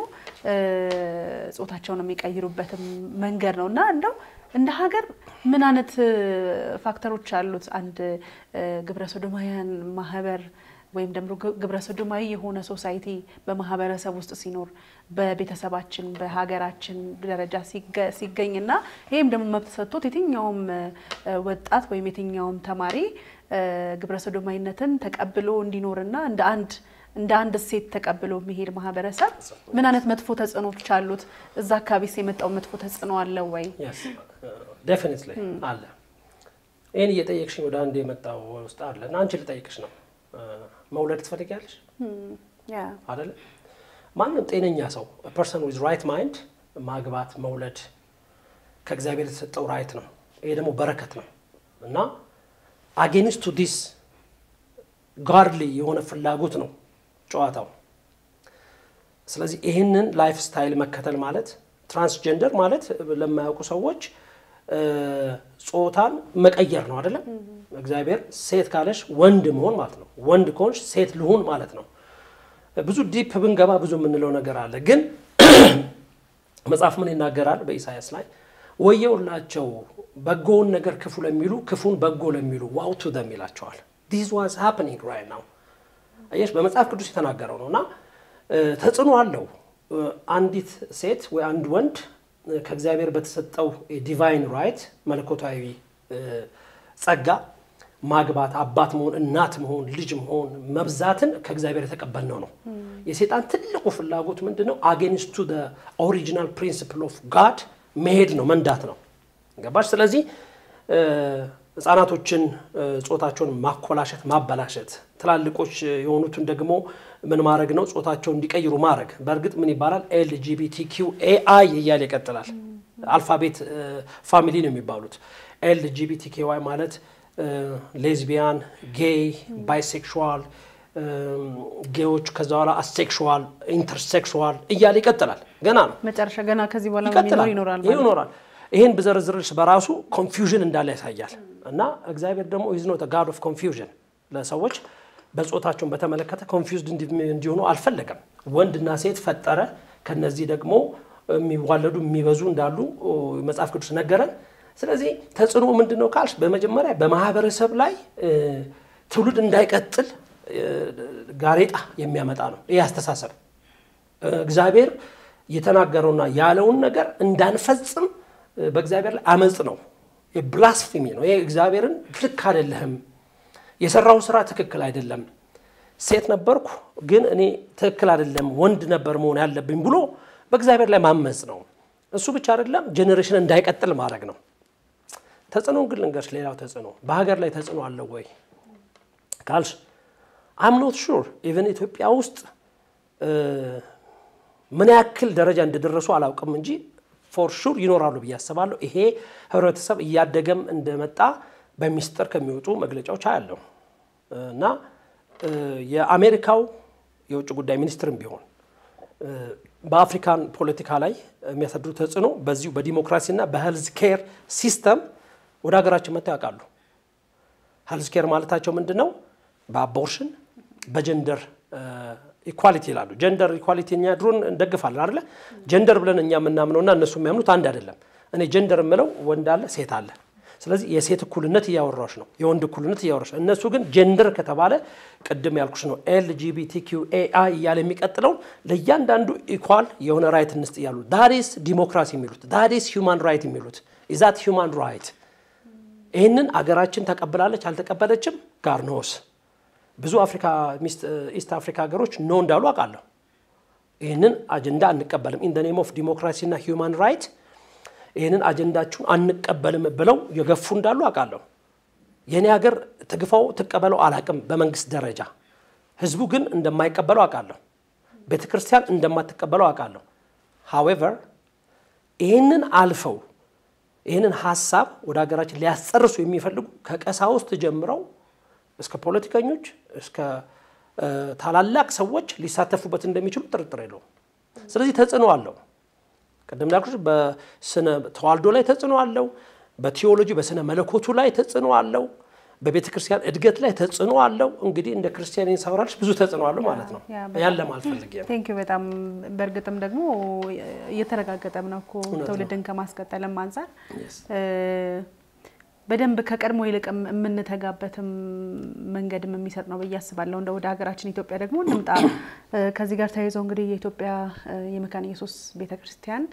ጾታቸውን የሚቀይሩበትም መንገድ ነው እና እንደው እንደ ሀገር ምን አይነት ፋክተሮች አሉት አንድ ግብረ ሶዶማውያን ማህበር ወይም ደግሞ ግብረ ሰዶማዊ የሆነ ሶሳይቲ በማህበረሰብ ውስጥ ሲኖር በቤተሰባችን በሀገራችን ደረጃ ሲገኝና ይህም ደግሞ መብት ሰጥቶት የትኛውም ወጣት ወይም የትኛውም ተማሪ ግብረ ሰዶማዊነትን ተቀብሎ እንዲኖርና እንደ አንድ እንደ አንድ እሴት ተቀብሎ የሚሄድ ማህበረሰብ ምን አይነት መጥፎ ተጽዕኖች አሉት? እዛ አካባቢስ የመጣው መጥፎ ተጽዕኖ አለው ወይ? ዴፊኒትሊ አለ። ይህን እየጠየቅሽኝ ወደ አንድ የመጣው ውስጥ አለ እና አንቺ ልጠይቅሽ ነው። መውለድ ትፈልጊያለሽ አይደለ? ማንም ጤነኛ ሰው ፐርሰን ዊዝ ራይት ማይንድ ማግባት መውለድ ከእግዚአብሔር የተሰጠው ራይት ነው። ይሄ ደግሞ በረከት ነው እና አጌንስቱ ዲስ ጋርሊ የሆነ ፍላጎት ነው ጨዋታው። ስለዚህ ይህንን ላይፍ ስታይል መከተል ማለት ትራንስጀንደር ማለት ለማያውቁ ሰዎች ጾታን መቀየር ነው አይደለም። እግዚአብሔር ሴት ካለሽ ወንድ መሆን ማለት ነው። ወንድ ከሆንሽ ሴት ልሁን ማለት ነው። ብዙ ዲፕ ብንገባ ብዙ የምንለው ነገር አለ። ግን መጽሐፍ ምን ይናገራል? በኢሳያስ ላይ ወየውላቸው በጎውን ነገር ክፉ ለሚሉ ክፉን በጎ ለሚሉ ዋው ቱ ደም ይላቸዋል። ዲስ ዋዝ ሃፕኒንግ ራይት ናው። አየሽ በመጽሐፍ ቅዱስ የተናገረው ነው እና ተጽዕኖ አለው። አንዲት ሴት ወይ አንድ ወንድ ከእግዚአብሔር በተሰጠው ዲቫይን ራይት መለኮታዊ ጸጋ ማግባት፣ አባት መሆን፣ እናት መሆን፣ ልጅ መሆን፣ መብዛትን ከእግዚአብሔር የተቀበልነው ነው። የሴጣን ትልቁ ፍላጎት ምንድን ነው? አጌንስቱ ኦሪጂናል ፕሪንሲፕል ኦፍ ጋድ መሄድ ነው፣ መንዳት ነው። ገባሽ? ስለዚህ ህጻናቶችን ጾታቸውን ማኮላሸት፣ ማበላሸት፣ ትላልቆች የሆኑትን ደግሞ ምን ማድረግ ነው? ጾታቸውን እንዲቀይሩ ማድረግ። በእርግጥ ምን ይባላል? ኤልጂቢቲ ኪው ኤአይ እያለ ይቀጥላል። አልፋቤት ፋሚሊ ነው የሚባሉት። ኤልጂቢቲ ኬዋይ ማለት ሌዝቢያን፣ ጌይ፣ ባይሴክሹዋል ጌዎች፣ ከዛ በኋላ አሴክሹዋል፣ ኢንተርሴክሹዋል እያለ ይቀጥላል። ገና ነው መጨረሻ ገና ከዚህ በኋላ ይቀጥላል ይኖራል ይኖራል። ይህን ብዘረዝርሽ በራሱ ኮንፊውዥን እንዳለ ያሳያል። እና እግዚአብሔር ደግሞ ኢዝ ኖት ጋድ ኦፍ ኮንፊውዥን ለሰዎች በጾታቸውን በተመለከተ ኮንፊውዝድ እንዲሆኑ አልፈለገም። ወንድና ሴት ፈጠረ። ከነዚህ ደግሞ የሚዋለዱ የሚበዙ እንዳሉ መጽሐፍ ቅዱስ ነገረን። ስለዚህ ተጽዕኖ ምንድን ነው ካልሽ፣ በመጀመሪያ በማህበረሰብ ላይ ትውልድ እንዳይቀጥል ጋሬጣ የሚያመጣ ነው። ይህ አስተሳሰብ እግዚአብሔር የተናገረውና ያለውን ነገር እንዳንፈጽም በእግዚአብሔር ላይ አመፅ ነው። ብላስፌሚ ነው። ይሄ እግዚአብሔርን ልክ አይደለህም፣ የሰራው ስራ ትክክል አይደለም፣ ሴት ነበርኩ ግን እኔ ትክክል አይደለም፣ ወንድ ነበር መሆን ያለብኝ ብሎ በእግዚአብሔር ላይ ማመፅ ነው። እሱ ብቻ አይደለም፣ ጄኔሬሽን እንዳይቀጥል ማድረግ ነው። ተጽዕኖን ግን ልንገርሽ፣ ሌላው ተጽዕኖ በሀገር ላይ ተጽዕኖ አለው ወይ ካልሽ አም ኖት ሹር ኢቨን ኢትዮጵያ ውስጥ ምን ያክል ደረጃ እንደደረሱ አላውቅም እንጂ ፎር ሹር ይኖራሉ ብዬ አስባለሁ። ይሄ ህብረተሰብ እያደገም እንደመጣ በሚስጥር ከሚወጡ መግለጫዎች አያለሁ እና የአሜሪካው የውጭ ጉዳይ ሚኒስትርም ቢሆን በአፍሪካን ፖለቲካ ላይ የሚያሳድሩ ተጽዕኖ በዚሁ በዲሞክራሲና በሄልዝ ኬር ሲስተም ወደ ሀገራችን መጥተው ያውቃሉ። ሄልዝ ኬር ማለታቸው ምንድን ነው? በአቦርሽን በጀንደር ኢኳሊቲ ይላሉ። ጀንደር ኢኳሊቲ እኛ ድሮን እንደግፋለን አይደለ? ጀንደር ብለን እኛ የምናምነውና እነሱ የሚያምኑት አንድ አይደለም። እኔ ጀንደር የምለው ወንድ አለ፣ ሴት አለ። ስለዚህ የሴት እኩልነት እያወራሽ ነው፣ የወንድ እኩልነት እያወራሽ ነው። እነሱ ግን ጀንደር ከተባለ ቅድም ያልኩሽ ነው ኤልጂቢቲ ኪው ኤአይ እያለ የሚቀጥለውን ለእያንዳንዱ ኢኳል የሆነ ራይት እንስጥ እያሉ ዳዲስ ዲሞክራሲ የሚሉት ዳዲስ ሂውማን ራይት የሚሉት ኢዛት ሂውማን ራይት። ይህንን አገራችን ተቀብላለች አልተቀበለችም ጋር ነውስ ብዙ አፍሪካ ኢስት አፍሪካ ሀገሮች ኖ እንዳሉ አውቃለሁ። ይህንን አጀንዳ አንቀበልም ኢን ኔም ኦፍ ዲሞክራሲ እና ሂውማን ራይት ይህንን አጀንዳችሁን አንቀበልም ብለው የገፉ እንዳሉ አውቃለሁ። የእኔ ሀገር ትግፋው ትቀበለው አላቅም በመንግስት ደረጃ ህዝቡ ግን እንደማይቀበለው አውቃለሁ። ቤተ ክርስቲያን እንደማትቀበለው አውቃለሁ። ሃዌቨር ይህንን አልፈው ይህንን ሀሳብ ወደ ሀገራችን ሊያስጨርሱ የሚፈልጉ ከቀሳውስት ጀምረው እስከ ፖለቲከኞች እስከ ታላላቅ ሰዎች ሊሳተፉበት እንደሚችሉ ጥርጥር የለውም። ስለዚህ ተጽዕኖ አለው። ቅድም እንዳልኩሽ በስነ ተዋልዶ ላይ ተጽዕኖ አለው። በቲዎሎጂ በስነ መለኮቱ ላይ ተጽዕኖ አለው። በቤተ ክርስቲያን እድገት ላይ ተጽዕኖ አለው። እንግዲህ እንደ ክርስቲያን ሳወራልሽ ብዙ ተጽዕኖ አለው ማለት ነው። ያን ለማለት ፈልጌ ነው። ቴንክ ዩ በጣም በእርግጥም ደግሞ እየተረጋገጠም ነው እኮ ትውልድን ከማስቀጠልም አንጻር በደንብ ከቀድሞ ይልቅ የምንተጋበትም መንገድም የሚሰጥ ነው ብዬ አስባለሁ። እንደ ወደ ሀገራችን ኢትዮጵያ ደግሞ እንምጣ። ከዚህ ጋር ተያይዘው እንግዲህ የኢትዮጵያ የመካነ ኢየሱስ ቤተክርስቲያን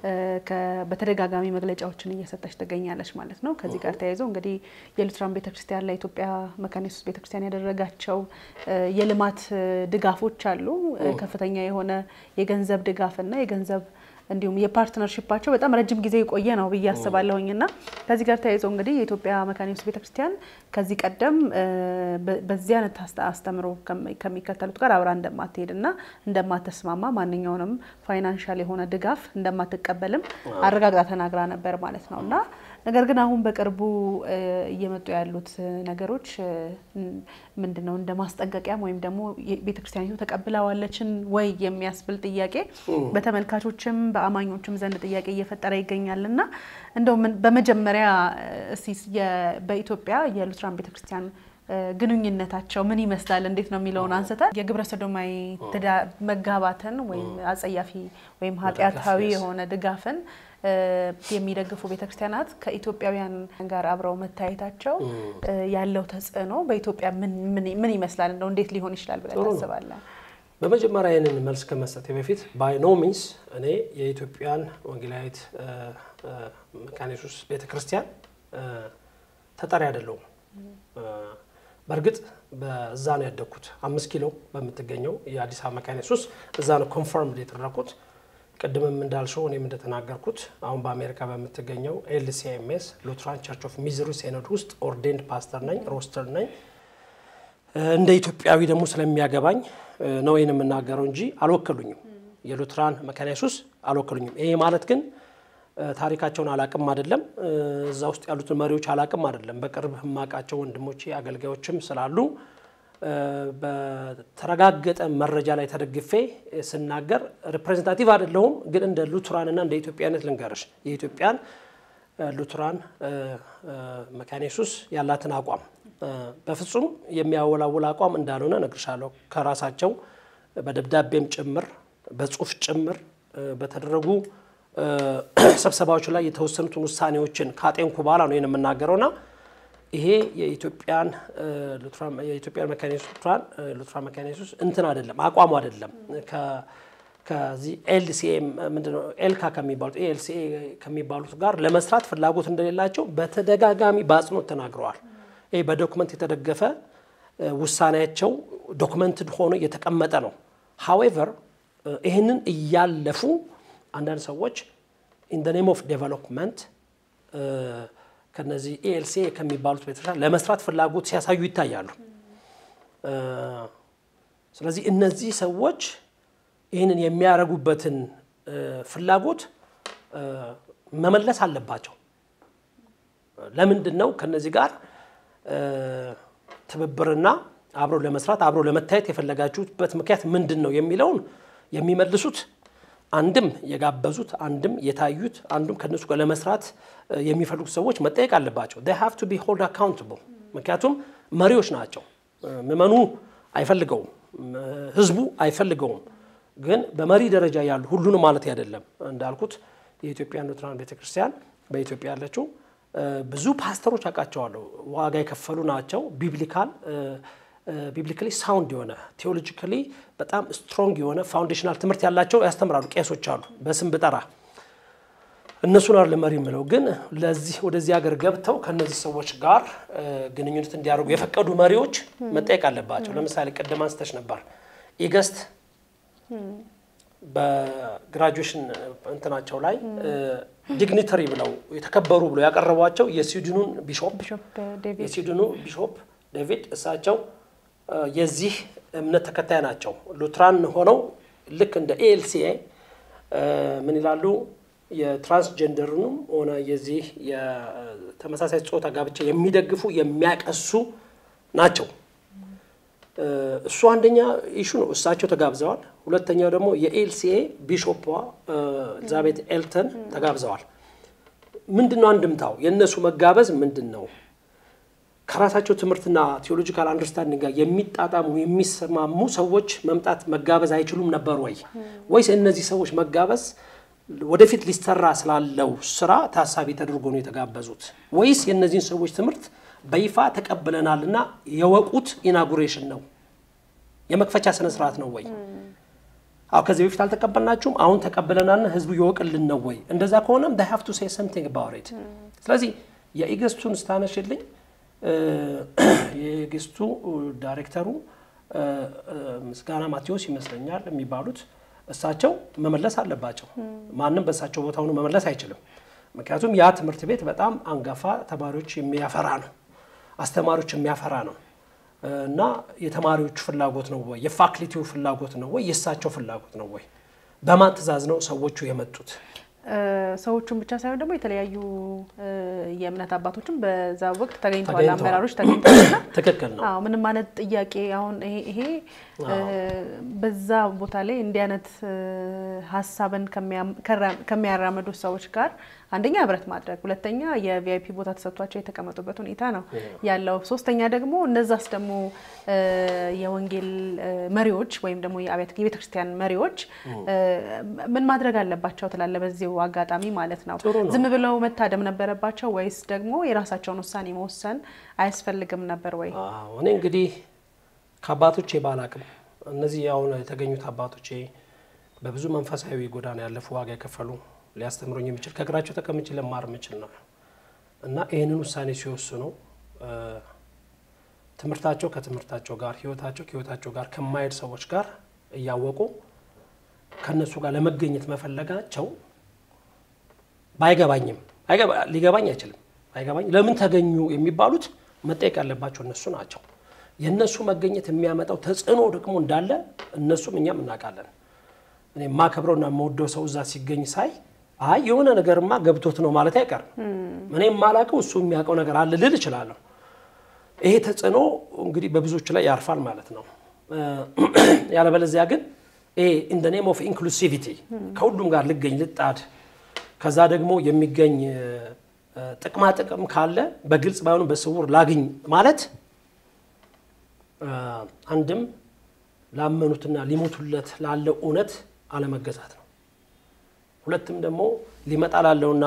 በተደጋጋሚ መግለጫዎችን እየሰጠች ትገኛለች ማለት ነው። ከዚህ ጋር ተያይዘው እንግዲህ የሉትራን ቤተክርስቲያን ለኢትዮጵያ መካነ ኢየሱስ ቤተክርስቲያን ያደረጋቸው የልማት ድጋፎች አሉ። ከፍተኛ የሆነ የገንዘብ ድጋፍና የገንዘብ እንዲሁም የፓርትነርሽፓቸው በጣም ረጅም ጊዜ የቆየ ነው ብዬ አስባለሁኝ እና ከዚህ ጋር ተያይዞ እንግዲህ የኢትዮጵያ መካነ ኢየሱስ ቤተክርስቲያን ከዚህ ቀደም በዚህ አይነት አስተምሮ ከሚከተሉት ጋር አብራ እንደማትሄድ እና እንደማትስማማ ማንኛውንም ፋይናንሻል የሆነ ድጋፍ እንደማትቀበልም አረጋግጣ ተናግራ ነበር ማለት ነው እና ነገር ግን አሁን በቅርቡ እየመጡ ያሉት ነገሮች ምንድን ነው እንደ ማስጠንቀቂያም ወይም ደግሞ ቤተክርስቲያኒቱ ተቀብለዋለችን ወይ የሚያስብል ጥያቄ በተመልካቾችም በአማኞችም ዘንድ ጥያቄ እየፈጠረ ይገኛል እና እንደው በመጀመሪያ እስቲ በኢትዮጵያ የሉትራን ቤተክርስቲያን ግንኙነታቸው ምን ይመስላል፣ እንዴት ነው የሚለውን አንስተን የግብረ ሰዶማዊ መጋባትን ወይም አጸያፊ ወይም ኃጢአታዊ የሆነ ድጋፍን የሚደግፉ ቤተክርስቲያናት ከኢትዮጵያውያን ጋር አብረው መታየታቸው ያለው ተጽዕኖ በኢትዮጵያ ምን ይመስላል? እንደው እንዴት ሊሆን ይችላል ብለን ታስባለን? በመጀመሪያ ይህንን መልስ ከመስጠቴ በፊት ባይ ኖ ሚንስ እኔ የኢትዮጵያን ወንጌላዊት መካነ ኢየሱስ ቤተክርስቲያን ተጠሪ አይደለሁም። በእርግጥ በዛ ነው ያደግኩት። አምስት ኪሎ በምትገኘው የአዲስ አበባ መካነ ኢየሱስ እዛ ነው ኮንፈርም የተደረኩት። ቅድምም እንዳልሽው እኔም እንደተናገርኩት አሁን በአሜሪካ በምትገኘው ኤልሲኤምኤስ ሉትራን ቸርች ኦፍ ሚዙሪ ሴኖድ ውስጥ ኦርዴንድ ፓስተር ነኝ፣ ሮስተር ነኝ። እንደ ኢትዮጵያዊ ደግሞ ስለሚያገባኝ ነው ይህን የምናገረው እንጂ አልወከሉኝም። የሉትራን መካነ ኢየሱስ አልወከሉኝም። ይሄ ማለት ግን ታሪካቸውን አላቅም አይደለም፣ እዛ ውስጥ ያሉትን መሪዎች አላቅም አይደለም። በቅርብ የማውቃቸው ወንድሞቼ አገልጋዮችም ስላሉ በተረጋገጠ መረጃ ላይ ተደግፌ ስናገር ሪፕሬዘንታቲቭ አይደለሁም። ግን እንደ ሉትራንና እንደ ኢትዮጵያነት ልንገርሽ የኢትዮጵያን ሉትራን መካነ ኢየሱስ ያላትን አቋም በፍጹም የሚያወላውል አቋም እንዳልሆነ እነግርሻለሁ። ከራሳቸው በደብዳቤም ጭምር በጽሁፍ ጭምር በተደረጉ ስብሰባዎች ላይ የተወሰኑትን ውሳኔዎችን ካጤንኩ በኋላ ነው ይህን የምናገረውና ይሄ የኢትዮጵያን የኢትዮጵያን መካነ ኢየሱስ ሉትራን መካነ ኢየሱስ እንትን አይደለም አቋሙ አይደለም። ከዚህ ኤልሲኤ ምንድነው ኤልካ ከሚባሉት ኤልሲኤ ከሚባሉት ጋር ለመስራት ፍላጎት እንደሌላቸው በተደጋጋሚ በአጽንኦት ተናግረዋል። ይህ በዶክመንት የተደገፈ ውሳኔያቸው ዶክመንትድ ሆኖ የተቀመጠ ነው። ሀዌቨር ይህንን እያለፉ አንዳንድ ሰዎች ኢን ደ ኔም ኦፍ ዴቨሎፕመንት ከነዚህ ኤኤልሲኤ ከሚባሉት ቤተክርስቲያን ለመስራት ፍላጎት ሲያሳዩ ይታያሉ። ስለዚህ እነዚህ ሰዎች ይህንን የሚያደርጉበትን ፍላጎት መመለስ አለባቸው። ለምንድን ነው ከነዚህ ጋር ትብብርና አብሮ ለመስራት አብሮ ለመታየት የፈለጋችሁበት ምክንያት ምንድን ነው የሚለውን የሚመልሱት አንድም የጋበዙት አንድም የታዩት አንዱም ከነሱ ጋር ለመስራት የሚፈልጉት ሰዎች መጠየቅ አለባቸው። they have to be hold accountable ምክንያቱም መሪዎች ናቸው። ምዕመኑ አይፈልገውም፣ ህዝቡ አይፈልገውም። ግን በመሪ ደረጃ ያሉ ሁሉንም ማለት አይደለም። እንዳልኩት የኢትዮጵያ ሉትራን ቤተክርስቲያን በኢትዮጵያ ያለችው ብዙ ፓስተሮች አውቃቸዋለሁ። ዋጋ የከፈሉ ናቸው። ቢብሊካል ቢብሊካሊ ሳውንድ የሆነ ቴዎሎጂካሊ በጣም ስትሮንግ የሆነ ፋውንዴሽናል ትምህርት ያላቸው ያስተምራሉ። ቄሶች አሉ፣ በስም ብጠራ እነሱን አለ መሪ የምለው ግን ለዚህ ወደዚህ ሀገር ገብተው ከነዚህ ሰዎች ጋር ግንኙነት እንዲያደርጉ የፈቀዱ መሪዎች መጠየቅ አለባቸው። ለምሳሌ ቅድም አንስተሽ ነበር ኢገስት በግራጁዌሽን እንትናቸው ላይ ዲግኒተሪ ብለው የተከበሩ ብለው ያቀረቧቸው የስዊድኑን ቢሾፕ የስዊድኑ ቢሾፕ ዴቪድ እሳቸው የዚህ እምነት ተከታይ ናቸው። ሉትራን ሆነው ልክ እንደ ኤኤልሲኤ ምን ይላሉ? የትራንስጀንደርንም ሆነ የዚህ የተመሳሳይ ጾታ ጋብቻ የሚደግፉ የሚያቀሱ ናቸው። እሱ አንደኛ ኢሹ ነው። እሳቸው ተጋብዘዋል። ሁለተኛው ደግሞ የኤልሲኤ ቢሾፕ ኤልዛቤት ኤልተን ተጋብዘዋል። ምንድን ነው አንድምታው? የእነሱ መጋበዝ ምንድን ነው? ከራሳቸው ትምህርትና ቴዎሎጂካል አንደርስታንዲንግ ጋር የሚጣጣሙ የሚሰማሙ ሰዎች መምጣት መጋበዝ አይችሉም ነበር ወይ? ወይስ እነዚህ ሰዎች መጋበዝ ወደፊት ሊሰራ ስላለው ስራ ታሳቢ ተደርጎ ነው የተጋበዙት ወይስ የእነዚህን ሰዎች ትምህርት በይፋ ተቀብለናልና የወቁት ኢናጉሬሽን ነው የመክፈቻ ስነ ስርዓት ነው ወይ? አዎ ከዚህ በፊት አልተቀበልናችሁም፣ አሁን ተቀብለናልና ህዝቡ ይወቅልን ነው ወይ? እንደዛ ከሆነም they have to say something about it። ስለዚህ የኢገስቱን ስታነሽልኝ የኢገስቱ ዳይሬክተሩ ምስጋና ማቴዎስ ይመስለኛል የሚባሉት እሳቸው መመለስ አለባቸው። ማንም በእሳቸው ቦታ ሆኖ መመለስ አይችልም። ምክንያቱም ያ ትምህርት ቤት በጣም አንጋፋ ተማሪዎች የሚያፈራ ነው፣ አስተማሪዎች የሚያፈራ ነው እና የተማሪዎቹ ፍላጎት ነው ወይ የፋክልቲው ፍላጎት ነው ወይ የእሳቸው ፍላጎት ነው ወይ? በማን ትዕዛዝ ነው ሰዎቹ የመጡት? ሰዎቹን ብቻ ሳይሆን ደግሞ የተለያዩ የእምነት አባቶችም በዛ ወቅት ተገኝተዋል፣ ተገኝተዋል። አመራሮች ተገኝተዋልና ትክክል ነው። አዎ ምንም አይነት ጥያቄ አሁን ይሄ ይሄ በዛ ቦታ ላይ እንዲህ አይነት ሀሳብን ከሚያም- ከራ- ከሚያራምዱ ሰዎች ጋር አንደኛ ህብረት ማድረግ፣ ሁለተኛ የቪአይፒ ቦታ ተሰጥቷቸው የተቀመጡበት ሁኔታ ነው ያለው። ሶስተኛ ደግሞ እነዛስ ደግሞ እ፣ የወንጌል እ፣ መሪዎች ወይም ደግሞ የአብያተ የቤተ ክርስቲያን መሪዎች እ፣ ምን ማድረግ አለባቸው ትላለ? በዚሁ አጋጣሚ ማለት ነው ጥሩ ነው። ዝም ብለው መታደም ነበረባቸው ወይስ ደግሞ የራሳቸውን ውሳኔ መወሰን አያስፈልግም ነበር ወይ? አዎ፣ እኔ እንግዲህ ከአባቶቼ ባላቅም እነዚህ አሁን የተገኙት አባቶቼ በብዙ መንፈሳዊ ጎዳና ያለፉ ዋጋ የከፈሉ ሊያስተምሩኝ የሚችል ከእግራቸው ተቀምጬ ለማር የምችል ነው እና ይህንን ውሳኔ ሲወስኑ እ፣ ትምህርታቸው ከትምህርታቸው ጋር ህይወታቸው ከህይወታቸው ጋር ከማይሄድ ሰዎች ጋር እያወቁ ከእነሱ ጋር ለመገኘት መፈለጋቸው ባይገባኝም አይገባ- ሊገባኝ አይችልም። አይገባኝ ለምን ተገኙ የሚባሉት መጠየቅ ያለባቸው እነሱ ናቸው። የእነሱ መገኘት የሚያመጣው ተጽዕኖ ደግሞ እንዳለ እነሱም እኛም እናውቃለን። እኔ የማከብረውና የምወደው ሰው እዛ ሲገኝ ሳይ አይ የሆነ ነገርማ ገብቶት ነው ማለት አይቀርም። እኔ የማላውቀው እሱ የሚያውቀው ነገር አለ ልል እችላለሁ። ይሄ ተጽዕኖ እንግዲህ በብዙዎች ላይ ያርፋል ማለት ነው። ያለበለዚያ ግን ይሄ ኢን ኔም ኦፍ ኢንክሉሲቪቲ ከሁሉም ጋር ልገኝ ልጣድ ከዛ ደግሞ የሚገኝ እ፣ ጥቅማ ጥቅም ካለ በግልጽ ባይሆንም በስውር ላግኝ ማለት እ፣ አንድም ላመኑትና ሊሞቱለት ላለው እውነት አለመገዛት ነው። ሁለትም ደግሞ ሊመጣ ላለውና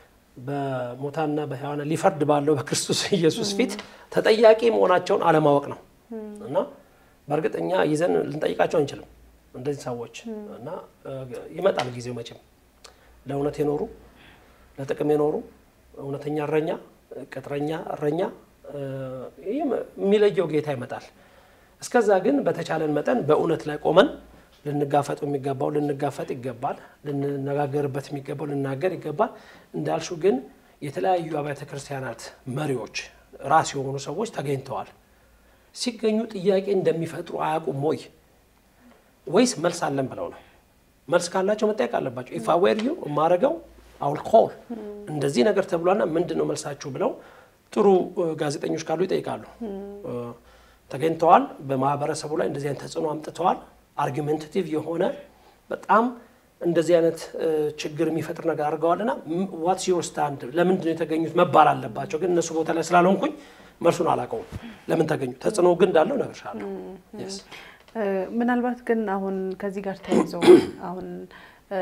በሞታና በሕያዋን ሊፈርድ ባለው በክርስቶስ ኢየሱስ ፊት ተጠያቂ መሆናቸውን አለማወቅ ነው እና በእርግጠኛ ይዘን ልንጠይቃቸው አንችልም እንደዚህ ሰዎች እና እ፣ ይመጣል ጊዜው መቼም ለእውነት የኖሩ ለጥቅም የኖሩ እውነተኛ እረኛ ቅጥረኛ እረኛ እ፣ ይህ የሚለየው ጌታ ይመጣል። እስከዛ ግን በተቻለን መጠን በእውነት ላይ ቆመን ልንጋፈጥ የሚገባው ልንጋፈጥ ይገባል። ልንነጋገርበት የሚገባው ልናገር ይገባል። እንዳልሹ ግን የተለያዩ አብያተ ክርስቲያናት መሪዎች ራስ የሆኑ ሰዎች ተገኝተዋል። ሲገኙ ጥያቄ እንደሚፈጥሩ አያውቁም ወይ ወይስ መልስ አለን ብለው ነው? መልስ ካላቸው መጠየቅ አለባቸው። ኢፍ አዌር ዩ የማረገው አውል ኮል እንደዚህ ነገር ተብሏና ምንድን ነው መልሳችሁ ብለው ጥሩ እ፣ ጋዜጠኞች ካሉ ይጠይቃሉ። እ፣ ተገኝተዋል። በማህበረሰቡ ላይ እንደዚህ አይነት ተጽዕኖ አምጥተዋል። አርጊሜንታቲቭ የሆነ በጣም እንደዚህ አይነት እ፣ ችግር የሚፈጥር ነገር አድርገዋልና ዋትስ ዮር ስታንድ ለምንድን ነው የተገኙት መባል አለባቸው። ግን እነሱ ቦታ ላይ ስላልሆንኩኝ መልሱን አላውቀውም። ለምን ተገኙ? ተጽዕኖ ግን እንዳለው እነግርሻለሁ። Yes። እ፣ ምናልባት ግን አሁን ከዚህ ጋር ተያይዞ አሁን እ፣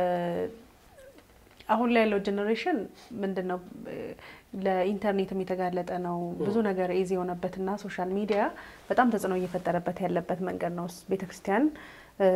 አሁን ላይ ያለው ጀኔሬሽን ምንድን ነው እ፣ ለኢንተርኔትም የተጋለጠ ነው። ብዙ ነገር ኢዚ የሆነበትና ሶሻል ሚዲያ በጣም ተጽዕኖ እየፈጠረበት ያለበት መንገድ ነው። ቤተክርስቲያን እ፣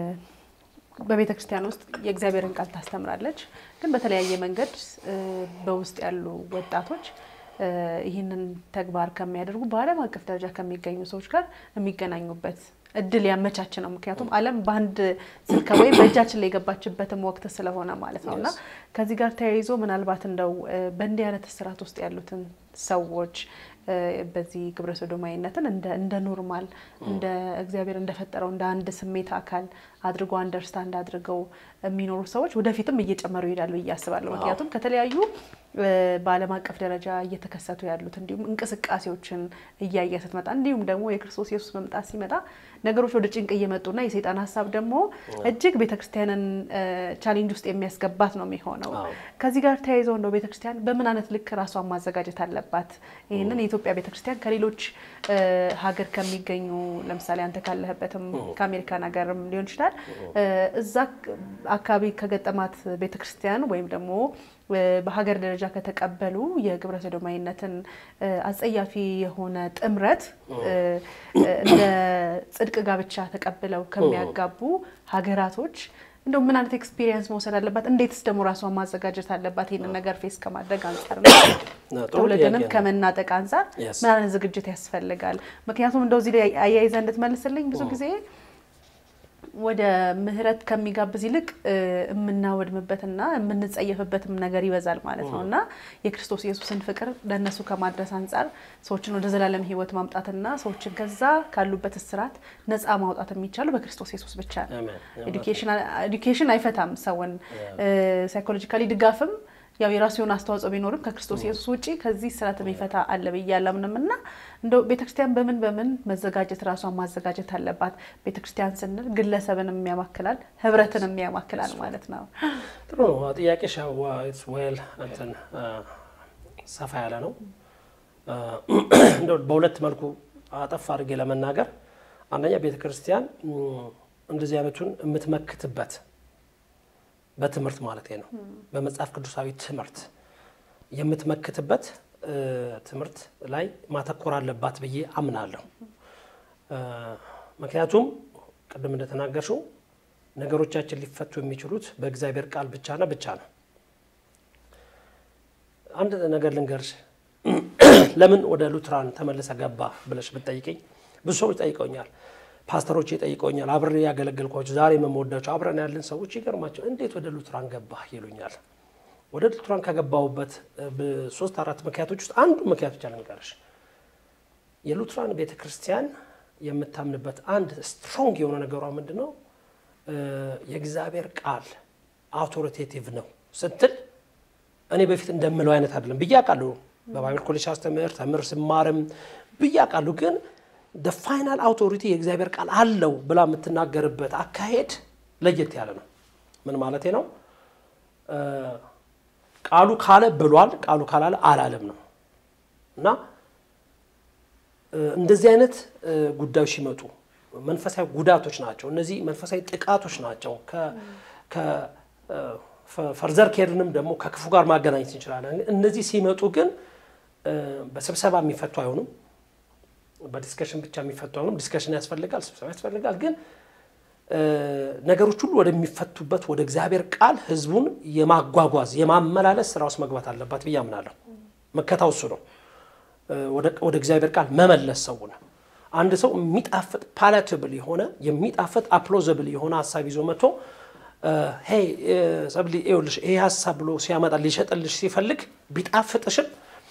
በቤተ ክርስቲያን ውስጥ የእግዚአብሔርን ቃል ታስተምራለች። ግን በተለያየ መንገድ እ፣ በውስጥ ያሉ ወጣቶች እ፣ ይህንን ተግባር ከሚያደርጉ በዓለም አቀፍ ደረጃ ከሚገኙ ሰዎች ጋር የሚገናኙበት እድል ያመቻች ነው። ምክንያቱም ዓለም በአንድ ስልክ ወይም በእጃችን ላይ የገባችበትም ወቅት ስለሆነ ማለት ነው እና ከዚህ ጋር ተያይዞ ምናልባት እንደው እ፣ በእንዲህ አይነት እስራት ውስጥ ያሉትን ሰዎች እ፣ በዚህ ግብረ ሰዶማዊነትን እንደ እንደ ኖርማል እንደ እግዚአብሔር እንደፈጠረው እንደ አንድ ስሜት አካል አድርጎ አንደርስታንድ አድርገው የሚኖሩ ሰዎች ወደፊትም እየጨመሩ ይሄዳሉ ብዬ አስባለሁ። ምክንያቱም ከተለያዩ እ፣ በዓለም አቀፍ ደረጃ እየተከሰቱ ያሉት እንዲሁም እንቅስቃሴዎችን እያየ ስትመጣ እንዲሁም ደግሞ የክርስቶስ ኢየሱስ መምጣት ሲመጣ ነገሮች ወደ ጭንቅ እየመጡና የሰይጣን ሀሳብ ደግሞ እጅግ ቤተክርስቲያንን ቻሌንጅ ውስጥ የሚያስገባት ነው የሚሆነው። አዎ። ከዚህ ጋር ተያይዘው እንደው ቤተክርስቲያን በምን አይነት ልክ ራሷን ማዘጋጀት አለባት? ይህንን የኢትዮጵያ ቤተክርስቲያን ከሌሎች እ፣ ሀገር ከሚገኙ ለምሳሌ አንተ ካለህበትም ከአሜሪካን ሀገርም ሊሆን ይችላል እዛ አካባቢ ከገጠማት ቤተክርስቲያን ወይም ደግሞ በሀገር ደረጃ ከተቀበሉ የግብረ ሰዶማዊነትን አጸያፊ የሆነ ጥምረት እንደ ጽድቅ ጋብቻ ተቀብለው ከሚያጋቡ ሀገራቶች እንደው ምን አይነት ኤክስፒሪየንስ መውሰድ አለባት? እንዴትስ ደግሞ ራሷን ማዘጋጀት አለባት? ይህንን ነገር ፌስ ከማድረግ አንጻር ነው ትውልድንም ከመናጠቅ አንጻር ምን አይነት ዝግጅት ያስፈልጋል? ምክንያቱም እንደው እዚህ ላይ አያይዘህ እንድትመልስልኝ ብዙ ጊዜ ወደ ምህረት ከሚጋብዝ ይልቅ የምናወድምበትና የምንጸየፍበትም ነገር ይበዛል ማለት ነው እና የክርስቶስ ኢየሱስን ፍቅር ለእነሱ ከማድረስ አንጻር ሰዎችን ወደ ዘላለም ሕይወት ማምጣትና ሰዎችን ከዛ ካሉበት እስራት ነፃ ማውጣት የሚቻለው በክርስቶስ ኢየሱስ ብቻ ነው። ኤዱኬሽን አይፈታም ሰውን ሳይኮሎጂካሊ ድጋፍም ያው የራሱ የሆነ አስተዋጽኦ ቢኖርም ከክርስቶስ ኢየሱስ ውጭ ከዚህ ስራት የሚፈታ አለ ብዬ አላምንም እና እንደው ቤተክርስቲያን በምን በምን መዘጋጀት ራሷን ማዘጋጀት አለባት? ቤተክርስቲያን ስንል ግለሰብንም ያማክላል፣ ህብረትንም ያማክላል ማለት ነው። ጥሩ ነው ጥያቄ ዌል እንትን ሰፋ ያለ ነው። እንደው በሁለት መልኩ አጠፍ አድርጌ ለመናገር አንደኛ ቤተክርስቲያን እንደዚህ አይነቱን የምትመክትበት በትምህርት ማለት ነው። በመጽሐፍ ቅዱሳዊ ትምህርት የምትመክትበት ትምህርት ላይ ማተኮር አለባት ብዬ አምናለሁ። ምክንያቱም ቅድም እንደተናገርሽው ነገሮቻችን ሊፈቱ የሚችሉት በእግዚአብሔር ቃል ብቻና ብቻ ነው። አንድ ነገር ልንገርሽ። ለምን ወደ ሉትራን ተመልሰ ገባ ብለሽ ብትጠይቀኝ ብዙ ሰዎች ጠይቀውኛል። ፓስተሮች ይጠይቀውኛል። አብሬ ያገለገልኳቸው ዛሬ የምወዳቸው አብረን ያለን ሰዎች ይገርማቸው እንዴት ወደ ሉትራን ገባህ ይሉኛል። ወደ ሉትራን ከገባሁበት ሶስት አራት ምክንያቶች ውስጥ አንዱ ምክንያት ብቻ ልንገርሽ። የሉትራን ቤተ ክርስቲያን የምታምንበት አንድ ስትሮንግ የሆነ ነገሯ ምንድን ነው? የእግዚአብሔር ቃል አውቶሪቴቲቭ ነው ስትል እኔ በፊት እንደምለው አይነት አይደለም ብዬ አውቃለሁ። በባይብል ኮሌጅ አስተምር ተምር ስማርም ብዬ አውቃለሁ ግን ደ ፋይናል አውቶሪቲ የእግዚአብሔር ቃል አለው ብላ የምትናገርበት አካሄድ ለየት ያለ ነው። ምን ማለቴ ነው? ቃሉ ካለ ብሏል፣ ቃሉ ካላለ አላለም ነው እና እንደዚህ አይነት ጉዳዮች ሲመጡ መንፈሳዊ ጉዳቶች ናቸው። እነዚህ መንፈሳዊ ጥቃቶች ናቸው። ፈርዘር ኬርንም ደግሞ ከክፉ ጋር ማገናኘት እንችላለን። እነዚህ ሲመጡ ግን በስብሰባ የሚፈቱ አይሆኑም። በዲስከሽን ብቻ የሚፈቱ አይሆኑም። ዲስከሽን ያስፈልጋል፣ ስብሰባ ያስፈልጋል። ግን ነገሮች ሁሉ ወደሚፈቱበት ወደ እግዚአብሔር ቃል ህዝቡን የማጓጓዝ የማመላለስ ስራ ውስጥ መግባት አለባት ብዬ አምናለሁ። መከታው እሱ ነው። ወደ እግዚአብሔር ቃል መመለስ ሰውን አንድ ሰው የሚጣፍጥ ፓላትብል የሆነ የሚጣፍጥ አፕሎዘብል የሆነ ሀሳብ ይዞ መጥቶ ሄይ ሰብሊ ይኸውልሽ ይሄ ሀሳብ ብሎ ሲያመጣ ሊሸጥልሽ ሲፈልግ ቢጣፍጥሽም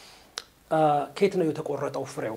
ከየት ነው የተቆረጠው ፍሬው?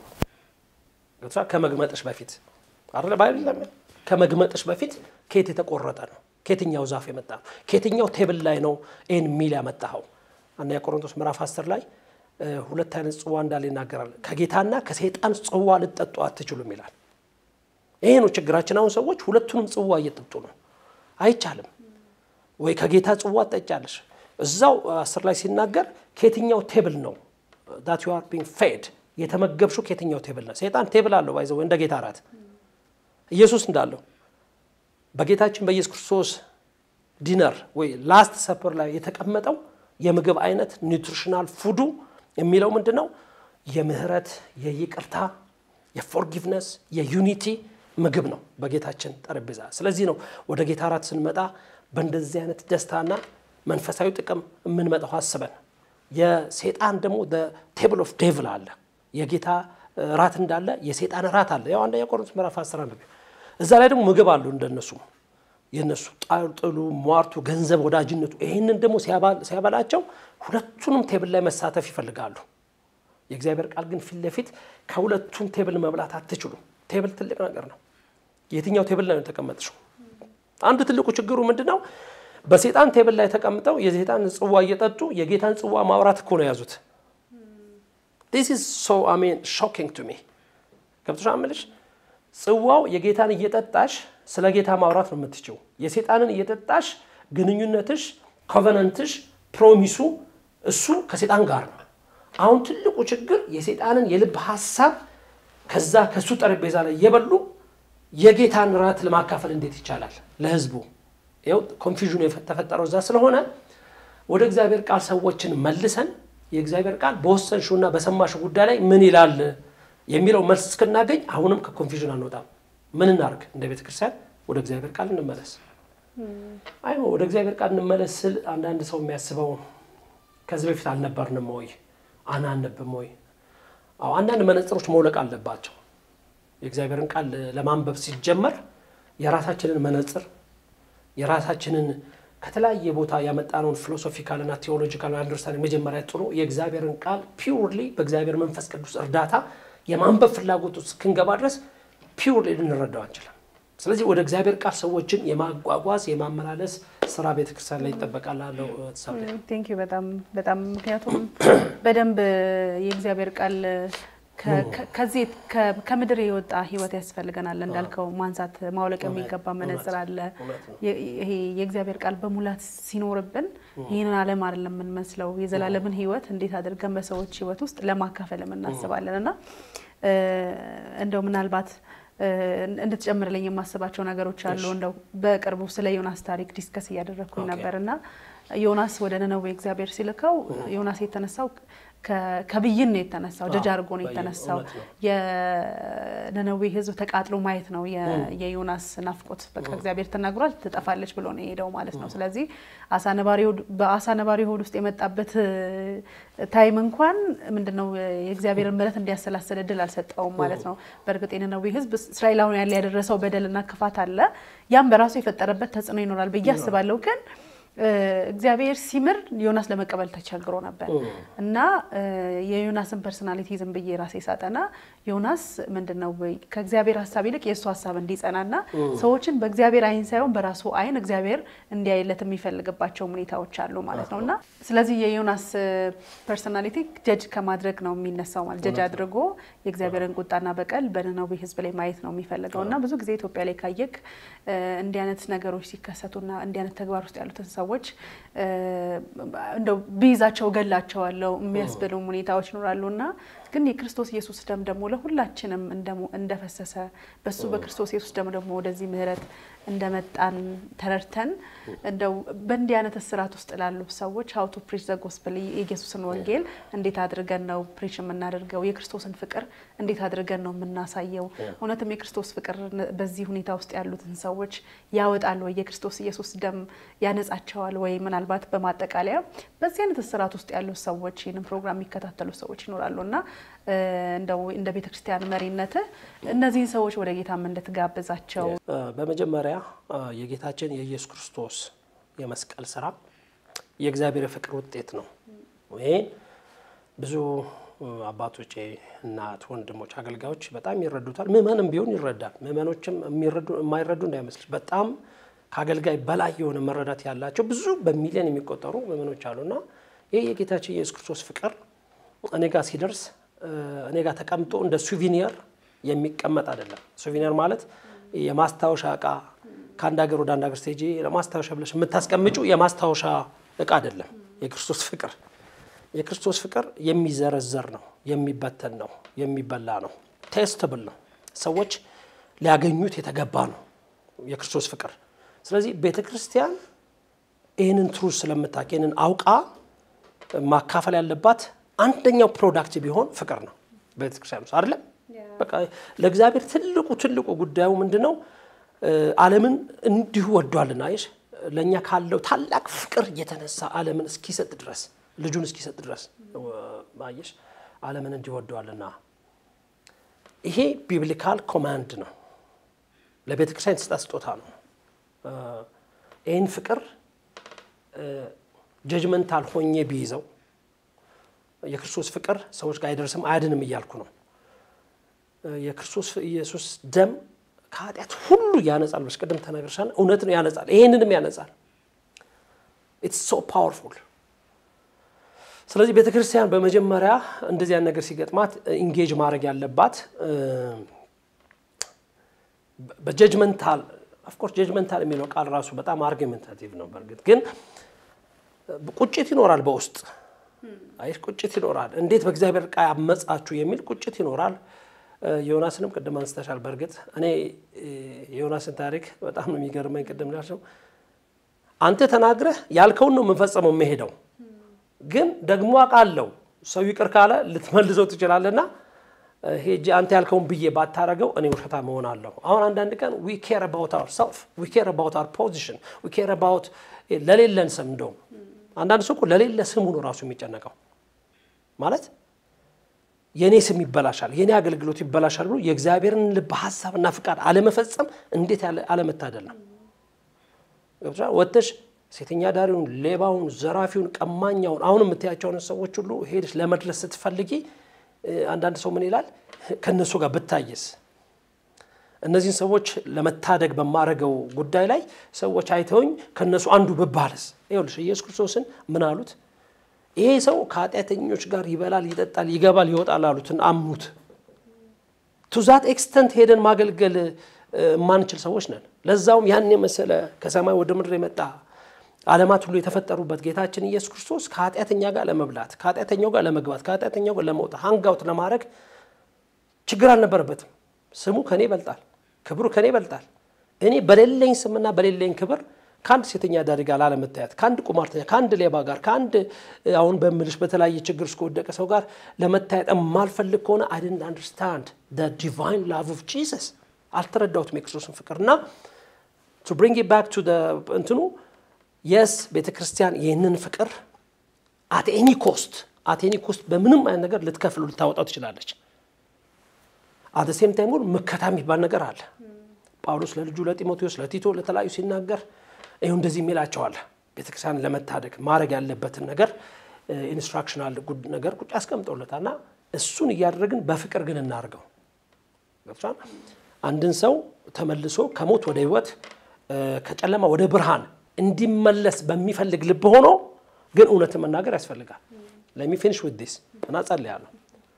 ከመግመጥሽ በፊት አይደለ ባይል ከመግመጥሽ በፊት ከየት የተቆረጠ ነው? ከየትኛው ዛፍ የመጣ ነው? ከየትኛው ቴብል ላይ ነው ይህን ሚል ያመጣኸው? አንደኛ ቆሮንቶስ ምዕራፍ አስር ላይ ሁለት አይነት ጽዋ እንዳለ ይናገራል። ከጌታና ከሰይጣን ጽዋ ልጠጡ አትችሉም ይላል። ይሄ ነው ችግራችን። አሁን ሰዎች ሁለቱንም ጽዋ እየጠጡ ነው። አይቻልም ወይ ከጌታ ጽዋ ትጠጫለሽ። እዛው አስር ላይ ሲናገር ከየትኛው ቴብል ነው ዳት ዩ አር ቢንግ ፌድ የተመገብሹ ከየትኛው ቴብል ነው? ሰይጣን ቴብል አለው ባይዘው እንደ ጌታ እራት ኢየሱስ እንዳለው በጌታችን በኢየሱስ ክርስቶስ ዲነር ወይ ላስት ሰፐር ላይ የተቀመጠው የምግብ አይነት ኒውትሪሽናል ፉዱ የሚለው ምንድን ነው? የምህረት፣ የይቅርታ፣ የፎርጊቭነስ፣ የዩኒቲ ምግብ ነው በጌታችን ጠረጴዛ። ስለዚህ ነው ወደ ጌታ እራት ስንመጣ በእንደዚህ አይነት ደስታና መንፈሳዊ ጥቅም የምንመጣው አስበን። የሴጣን ደግሞ ቴብል ኦፍ ዴቭል አለ። የጌታ ራት እንዳለ የሴጣን ራት አለ። ያው አንደኛ ቆሮንቶስ ምዕራፍ 11 እዛ ላይ ደግሞ ምግብ አሉ እንደነሱ የነሱ ጥሉ፣ ሟርቱ፣ ገንዘብ፣ ወዳጅነቱ ይህንን ደግሞ ሲያበላቸው ሁለቱንም ቴብል ላይ መሳተፍ ይፈልጋሉ። የእግዚአብሔር ቃል ግን ፊት ለፊት ከሁለቱም ቴብል መብላት አትችሉም። ቴብል ትልቅ ነገር ነው። የትኛው ቴብል ላይ ነው የተቀመጥሽው? አንዱ ትልቁ ችግሩ ምንድን ነው? በሴጣን ቴብል ላይ ተቀምጠው የሴጣን ጽዋ እየጠጡ የጌታን ጽዋ ማውራት እኮ ነው የያዙት። ዲስ ኢዝ ሶ አሜን ሾኪንግ ቱ ሚ ገብቶሻል የምልሽ ጽዋው የጌታን እየጠጣሽ ስለ ጌታ ማውራት ነው የምትችው። የሴጣንን እየጠጣሽ ግንኙነትሽ፣ ኮቨነንትሽ፣ ፕሮሚሱ እሱ ከሴጣን ጋር ነው። አሁን ትልቁ ችግር የሴጣንን የልብ ሀሳብ ከዛ ከሱ ጠረጴዛ ላይ እየበሉ የጌታን ራት ለማካፈል እንዴት ይቻላል ለህዝቡ? ይኸው ኮንፊዥኑ የተፈጠረው እዛ ስለሆነ ወደ እግዚአብሔር ቃል ሰዎችን መልሰን የእግዚአብሔር ቃል በወሰንሽውና በሰማሽው ጉዳይ ላይ ምን ይላል የሚለው መልስ እስክናገኝ አሁንም ከኮንፊዥን አንወጣም። ምን እናርግ? እንደ ቤተ ክርስቲያን ወደ እግዚአብሔር ቃል እንመለስ። አይ ወደ እግዚአብሔር ቃል እንመለስ ስል አንዳንድ ሰው የሚያስበው ከዚህ በፊት አልነበርንም ወይ አናነብም ወይ? አዎ አንዳንድ መነጽሮች መውለቅ አለባቸው። የእግዚአብሔርን ቃል ለማንበብ ሲጀመር የራሳችንን መነጽር የራሳችንን ከተለያየ ቦታ ያመጣነውን ፊሎሶፊካልና ቴዎሎጂካል አንደርስታንድ መጀመሪያ ጥሩ የእግዚአብሔርን ቃል ፒውርሊ በእግዚአብሔር መንፈስ ቅዱስ እርዳታ የማንበብ ፍላጎት ውስጥ እስክንገባ ድረስ ፒውርሊ ልንረዳው አንችልም። ስለዚህ ወደ እግዚአብሔር ቃል ሰዎችን የማጓጓዝ የማመላለስ ስራ ቤተክርስቲያን ላይ ይጠበቃል አለው ተሰብ ቴንክ ዩ በጣም በጣም ምክንያቱም በደንብ የእግዚአብሔር ቃል ከዚህ ከምድር የወጣ ህይወት ያስፈልገናል። እንዳልከው ማንሳት ማውለቅ የሚገባ መነጽር አለ። ይሄ የእግዚአብሔር ቃል በሙላት ሲኖርብን ይህንን ዓለም አይደለም የምንመስለው። የዘላለምን ህይወት እንዴት አድርገን በሰዎች ህይወት ውስጥ ለማካፈል የምናስባለን እና እንደው ምናልባት እንድትጨምርልኝ የማስባቸው ነገሮች አሉ። እንደው በቅርቡ ስለ ዮናስ ታሪክ ዲስከስ እያደረግኩኝ ነበር እና ዮናስ ወደ ነነዌ እግዚአብሔር ሲልከው ዮናስ የተነሳው ከብይን ነው የተነሳው፣ ጀጅ አድርጎ ነው የተነሳው። የነነዌ ህዝብ ተቃጥሎ ማየት ነው የዮናስ ናፍቆት። በቃ እግዚአብሔር ተናግሯል፣ ትጠፋለች ብሎ ነው የሄደው ማለት ነው። ስለዚህ በአሳ ነባሪ ሆድ ውስጥ የመጣበት ታይም እንኳን ምንድነው የእግዚአብሔርን ምሕረት እንዲያሰላስል እድል አልሰጠውም ማለት ነው። በእርግጥ የነነዌ ህዝብ እስራኤላውያን ያለ ያደረሰው በደልና ክፋት አለ። ያም በራሱ የፈጠረበት ተጽዕኖ ይኖራል ብዬ አስባለሁ ግን እግዚአብሔር ሲምር ዮናስ ለመቀበል ተቸግሮ ነበር እና የዮናስን ፐርሶናሊቲ ዝም ብዬ ራሴ ሳጠና ዮናስ ምንድን ነው ከእግዚአብሔር ሀሳብ ይልቅ የእሱ ሀሳብ እንዲጸናና ሰዎችን በእግዚአብሔር አይን ሳይሆን በራሱ አይን እግዚአብሔር እንዲያይለት የሚፈልግባቸው ሁኔታዎች አሉ ማለት ነው እና ስለዚህ የዮናስ ፐርሶናሊቲ ጀጅ ከማድረግ ነው የሚነሳው ማለት ጀጅ አድርጎ የእግዚአብሔርን ቁጣና በቀል በነነዌ ህዝብ ላይ ማየት ነው የሚፈልገው እና ብዙ ጊዜ ኢትዮጵያ ላይ ካየክ እንዲህ አይነት ነገሮች ሲከሰቱና እንዲህ አይነት ተግባር ውስጥ ያሉትን ሰዎች እንደው ቢይዛቸው ገላቸዋለሁ የሚያስብሉ ሁኔታዎች ይኖራሉ እና ግን የክርስቶስ ኢየሱስ ደም ደግሞ ለሁላችንም እንደፈሰሰ በሱ በክርስቶስ ኢየሱስ ደም ደግሞ ወደዚህ ምህረት እንደመጣን ተረድተን እንደው በእንዲህ አይነት እስራት ውስጥ ላሉ ሰዎች ሀው ቱ ፕሪች ዘ ጎስፕል የኢየሱስን ወንጌል እንዴት አድርገን ነው ፕሪች የምናደርገው? የክርስቶስን ፍቅር እንዴት አድርገን ነው የምናሳየው? እውነትም የክርስቶስ ፍቅር በዚህ ሁኔታ ውስጥ ያሉትን ሰዎች ያወጣል ወይ? የክርስቶስ ኢየሱስ ደም ያነጻቸዋል ወይ? ምናልባት በማጠቃለያ በዚህ አይነት እስራት ውስጥ ያሉ ሰዎች ይህንን ፕሮግራም የሚከታተሉ ሰዎች ይኖራሉ እና እንደው እንደ ቤተ ክርስቲያን መሪነት እነዚህን ሰዎች ወደ ጌታም እንድትጋብዛቸው በመጀመሪያ የጌታችን የኢየሱስ ክርስቶስ የመስቀል ስራ የእግዚአብሔር የፍቅር ውጤት ነው። ይሄን ብዙ አባቶቼ፣ እናት፣ ወንድሞች፣ አገልጋዮች በጣም ይረዱታል። ምእመንም ቢሆን ይረዳል። ምእመኖችም የማይረዱ እንዳይመስልሽ በጣም ከአገልጋይ በላይ የሆነ መረዳት ያላቸው ብዙ በሚሊዮን የሚቆጠሩ ምእመኖች አሉና ይህ የጌታችን የኢየሱስ ክርስቶስ ፍቅር እኔ ጋር ሲደርስ እኔ ጋር ተቀምጦ እንደ ሱቪኒየር የሚቀመጥ አይደለም። ሱቪኒየር ማለት የማስታወሻ እቃ ከአንድ ሀገር ወደ አንድ ሀገር ስቴጂ ለማስታወሻ ብለሽ የምታስቀምጩ የማስታወሻ እቃ አይደለም። የክርስቶስ ፍቅር የክርስቶስ ፍቅር የሚዘረዘር ነው፣ የሚበተን ነው፣ የሚበላ ነው፣ ቴስትብል ነው። ሰዎች ሊያገኙት የተገባ ነው የክርስቶስ ፍቅር። ስለዚህ ቤተ ክርስቲያን ይህንን ትሩዝ ስለምታውቅ ይህንን አውቃ ማካፈል ያለባት አንደኛው ፕሮዳክት ቢሆን ፍቅር ነው። ቤተክርስቲያን ውስጥ አይደለም። በቃ ለእግዚአብሔር ትልቁ ትልቁ ጉዳዩ ምንድን ነው? ዓለምን እንዲሁ ወዷልና አይሽ ለእኛ ካለው ታላቅ ፍቅር የተነሳ ዓለምን እስኪሰጥ ድረስ ልጁን እስኪሰጥ ድረስ አየሽ፣ ዓለምን እንዲሁ ወዷልና። ይሄ ቢብሊካል ኮማንድ ነው። ለቤተ ክርስቲያን የተሰጠ ስጦታ ነው። ይህን ፍቅር ጀጅመንታል ሆኜ ቢይዘው የክርስቶስ ፍቅር ሰዎች ጋር አይደርስም አያድንም እያልኩ ነው። የክርስቶስ ኢየሱስ ደም ከኃጢአት ሁሉ ያነጻል። በስ ቅድም ተነግርሻል። እውነት ነው፣ ያነጻል። ይሄንንም ያነጻል። ኢትስ ሶ ፓወርፉል። ስለዚህ ቤተ ክርስቲያን በመጀመሪያ እንደዚያን ነገር ሲገጥማት ኢንጌጅ ማድረግ ያለባት በጀጅመንታል ኦፍኮርስ ጀጅመንታል የሚለው ቃል ራሱ በጣም አርጊመንታቲቭ ነው። በእርግጥ ግን ቁጭት ይኖራል በውስጥ አይ ቁጭት ይኖራል። እንዴት በእግዚአብሔር ቃል አመጻችሁ የሚል ቁጭት ይኖራል። ዮናስንም ቅድም አንስተሻል። በእርግጥ እኔ የዮናስን ታሪክ በጣም ነው የሚገርመኝ። ቅድም ላልሽው አንተ ተናግረህ ያልከውን ነው የምንፈጸመው የምሄደው፣ ግን ደግሞ አውቃለሁ ሰው ይቅር ካለ ልትመልሰው ትችላለና ሄጄ አንተ ያልከውን ብዬ ባታረገው እኔ ውሸታ መሆን አለሁ። አሁን አንዳንድ ቀን ዊ ኬር አባውት አወር ሰልፍ ዊ ኬር አባውት አወር ፖዚሽን ዊ ኬር አባውት ለሌለን ስም እንደውም አንዳንድ ሰው እኮ ለሌለ ስሙ ነው ራሱ የሚጨነቀው ማለት የእኔ ስም ይበላሻል፣ የእኔ አገልግሎት ይበላሻል ብሎ የእግዚአብሔርን ልብ ሀሳብና ፍቃድ አለመፈጸም እንዴት ያለ አለመታደል ነው። ገብቶሻል? ወጥተሽ ሴተኛ ዳሪውን፣ ሌባውን፣ ዘራፊውን፣ ቀማኛውን አሁን የምታያቸውን ሰዎች ሁሉ ሄደሽ ለመድረስ ስትፈልጊ አንዳንድ ሰው ምን ይላል? ከእነሱ ጋር ብታይስ እነዚህን ሰዎች ለመታደግ በማረገው ጉዳይ ላይ ሰዎች አይተውኝ ከእነሱ አንዱ ብባልስ? ይኸውልሽ ኢየሱስ ክርስቶስን ምን አሉት? ይሄ ሰው ከኃጢአተኞች ጋር ይበላል፣ ይጠጣል፣ ይገባል፣ ይወጣል አሉትን አምኑት። ቱ ዛት ኤክስተንት ሄደን ማገልገል የማንችል ሰዎች ነን። ለዛውም ያን የመሰለ ከሰማይ ወደ ምድር የመጣ ዓለማት ሁሉ የተፈጠሩበት ጌታችን ኢየሱስ ክርስቶስ ከኃጢአተኛ ጋር ለመብላት፣ ከኃጢአተኛው ጋር ለመግባት፣ ከኃጢአተኛው ጋር ለመውጣት ሃንጋውት ለማድረግ ችግር አልነበረበትም። ስሙ ከኔ ይበልጣል፣ ክብሩ ከኔ ይበልጣል። እኔ በሌለኝ ስምና በሌለኝ ክብር ከአንድ ሴተኛ አዳሪ ጋር ላለመታየት፣ ከአንድ ቁማርተኛ፣ ከአንድ ሌባ ጋር፣ ከአንድ አሁን በምልሽ በተለያየ ችግር እስከወደቀ ሰው ጋር ለመታየት የማልፈልግ ከሆነ አይ ዲድንት አንደርስታንድ ዘ ዲቫይን ላቭ ኦፍ ጂሰስ አልተረዳሁትም የክርስቶስን ፍቅር እና ቱ ብሪንግ ኢት ባክ ቱ እንትኑ የስ ቤተ ክርስቲያን ይህንን ፍቅር አት ኤኒ ኮስት አት ኤኒ ኮስት በምንም አይነት ነገር ልትከፍሉ ልታወጣው ትችላለች። አት ሴም ታይም ግን ምከታ የሚባል ነገር አለ። ጳውሎስ ለልጁ ለጢሞቴዎስ፣ ለቲቶ፣ ለተለያዩ ሲናገር ይኸው እንደዚህ የሚላቸዋል ቤተ ክርስቲያን ለመታደግ ማድረግ ያለበትን ነገር ኢንስትራክሽናል ነገር ቁጭ ያስቀምጠውለታል እና እሱን እያደረግን በፍቅር ግን እናርገው። ገብቶሻል? አንድን ሰው ተመልሶ ከሞት ወደ ህይወት ከጨለማ ወደ ብርሃን እንዲመለስ በሚፈልግ ልብ ሆኖ ግን እውነትን መናገር ያስፈልጋል። ለሚ ፊኒሽ ዊዝ ዲስ እና ጸልያለሁ።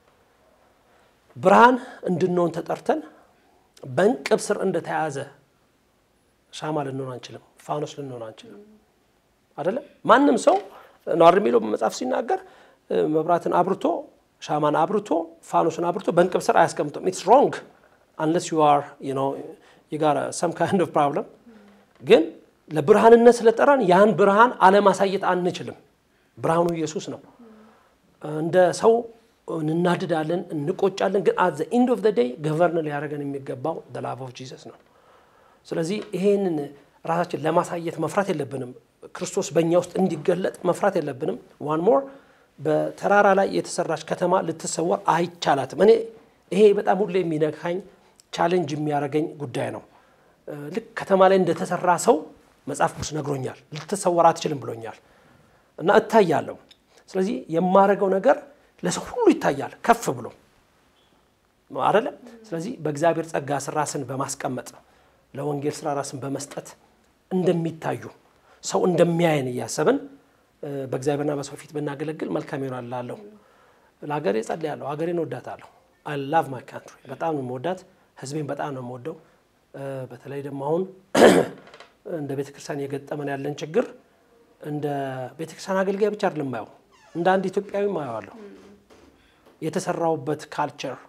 ብርሃን እንድንሆን ተጠርተን በእንቅብ ስር እንደተያዘ ሻማ ልንሆን አንችልም፣ ፋኖስ ልንሆን አንችልም። አይደለም ማንም ሰው ነዋር የሚለው መጽሐፍ ሲናገር መብራትን አብርቶ ሻማን አብርቶ ፋኖስን አብርቶ በእንቅብ ስር አያስቀምጥም። ኢትስ ሮንግ አንለስ ዩ አር ዩ ጋር ሰም ካይንድ ኦፍ ፕሮብለም ግን ለብርሃንነት ስለጠራን ያን ብርሃን አለማሳየት አንችልም። ብርሃኑ ኢየሱስ ነው። እንደ ሰው እንናድዳለን፣ እንቆጫለን። ግን አት ዘ ኢንድ ኦፍ ዘ ዴይ ገቨርን ሊያደርገን የሚገባው ዘ ላቭ ኦፍ ጂሰስ ነው። ስለዚህ ይሄንን ራሳችን ለማሳየት መፍራት የለብንም። ክርስቶስ በእኛ ውስጥ እንዲገለጥ መፍራት የለብንም። ዋን ሞር በተራራ ላይ የተሰራች ከተማ ልትሰወር አይቻላትም። እኔ ይሄ በጣም ሁሌ የሚነካኝ ቻሌንጅ የሚያደርገኝ ጉዳይ ነው። ልክ ከተማ ላይ እንደተሰራ ሰው መጽሐፍ ቅዱስ ነግሮኛል። ልትሰወር አትችልም ብሎኛል እና እታያለሁ። ስለዚህ የማደርገው ነገር ለሰው ሁሉ ይታያል ከፍ ብሎ አይደለም። ስለዚህ በእግዚአብሔር ጸጋ ስር ራስን በማስቀመጥ ለወንጌል ስራ ራስን በመስጠት እንደሚታዩ ሰው እንደሚያየን እያሰብን በእግዚአብሔርና በሰው ፊት ብናገለግል መልካም ይሆናል እላለሁ። ለሀገሬ ጸልያለሁ። ሀገሬን እወዳታለሁ። አይ ላቭ ማይ ካንትሪ በጣም ነው የምወዳት። ህዝቤን በጣም ነው የምወደው። በተለይ ደግሞ አሁን እንደ ቤተ ክርስቲያን የገጠመን ያለን ችግር እንደ ቤተ ክርስቲያን አገልጋይ ብቻ አይደለም ማየው፣ እንደ አንድ ኢትዮጵያዊ ማየዋለሁ። የተሰራውበት ካልቸር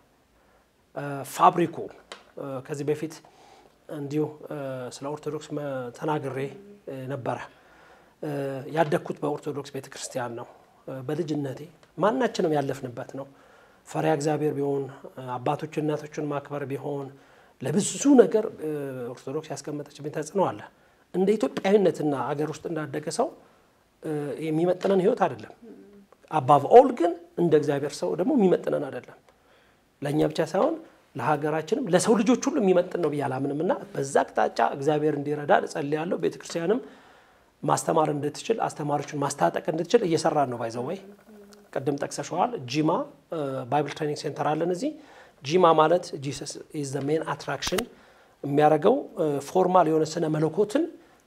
ፋብሪኩ ከዚህ በፊት እንዲሁ ስለ ኦርቶዶክስ ተናግሬ ነበረ። ያደግኩት በኦርቶዶክስ ቤተ ክርስቲያን ነው። በልጅነቴ ማናችንም ያለፍንበት ነው። ፈሪያ እግዚአብሔር ቢሆን አባቶችን እናቶችን ማክበር ቢሆን ለብዙ ነገር ኦርቶዶክስ ያስቀመጠችብኝ ተጽዕኖ አለ። እንደ ኢትዮጵያዊነትና አገር ውስጥ እንዳደገ ሰው የሚመጥነን ህይወት አይደለም። አባቭ ኦል ግን እንደ እግዚአብሔር ሰው ደግሞ የሚመጥነን አይደለም። ለእኛ ብቻ ሳይሆን ለሀገራችንም ለሰው ልጆች ሁሉ የሚመጥን ነው ብዬ አላምንም እና በዛ አቅጣጫ እግዚአብሔር እንዲረዳ እጸልያለሁ። ቤተክርስቲያንም ማስተማር እንድትችል አስተማሪዎችን ማስታጠቅ እንድትችል እየሰራን ነው። ባይዘወይ ቅድም ጠቅሰሸዋል። ጂማ ባይብል ትሬኒንግ ሴንተር አለን እዚህ ጂማ ማለት ጂሰስ ኢዝ ዘ ሜን አትራክሽን የሚያደርገው ፎርማል የሆነ ስነ መለኮትን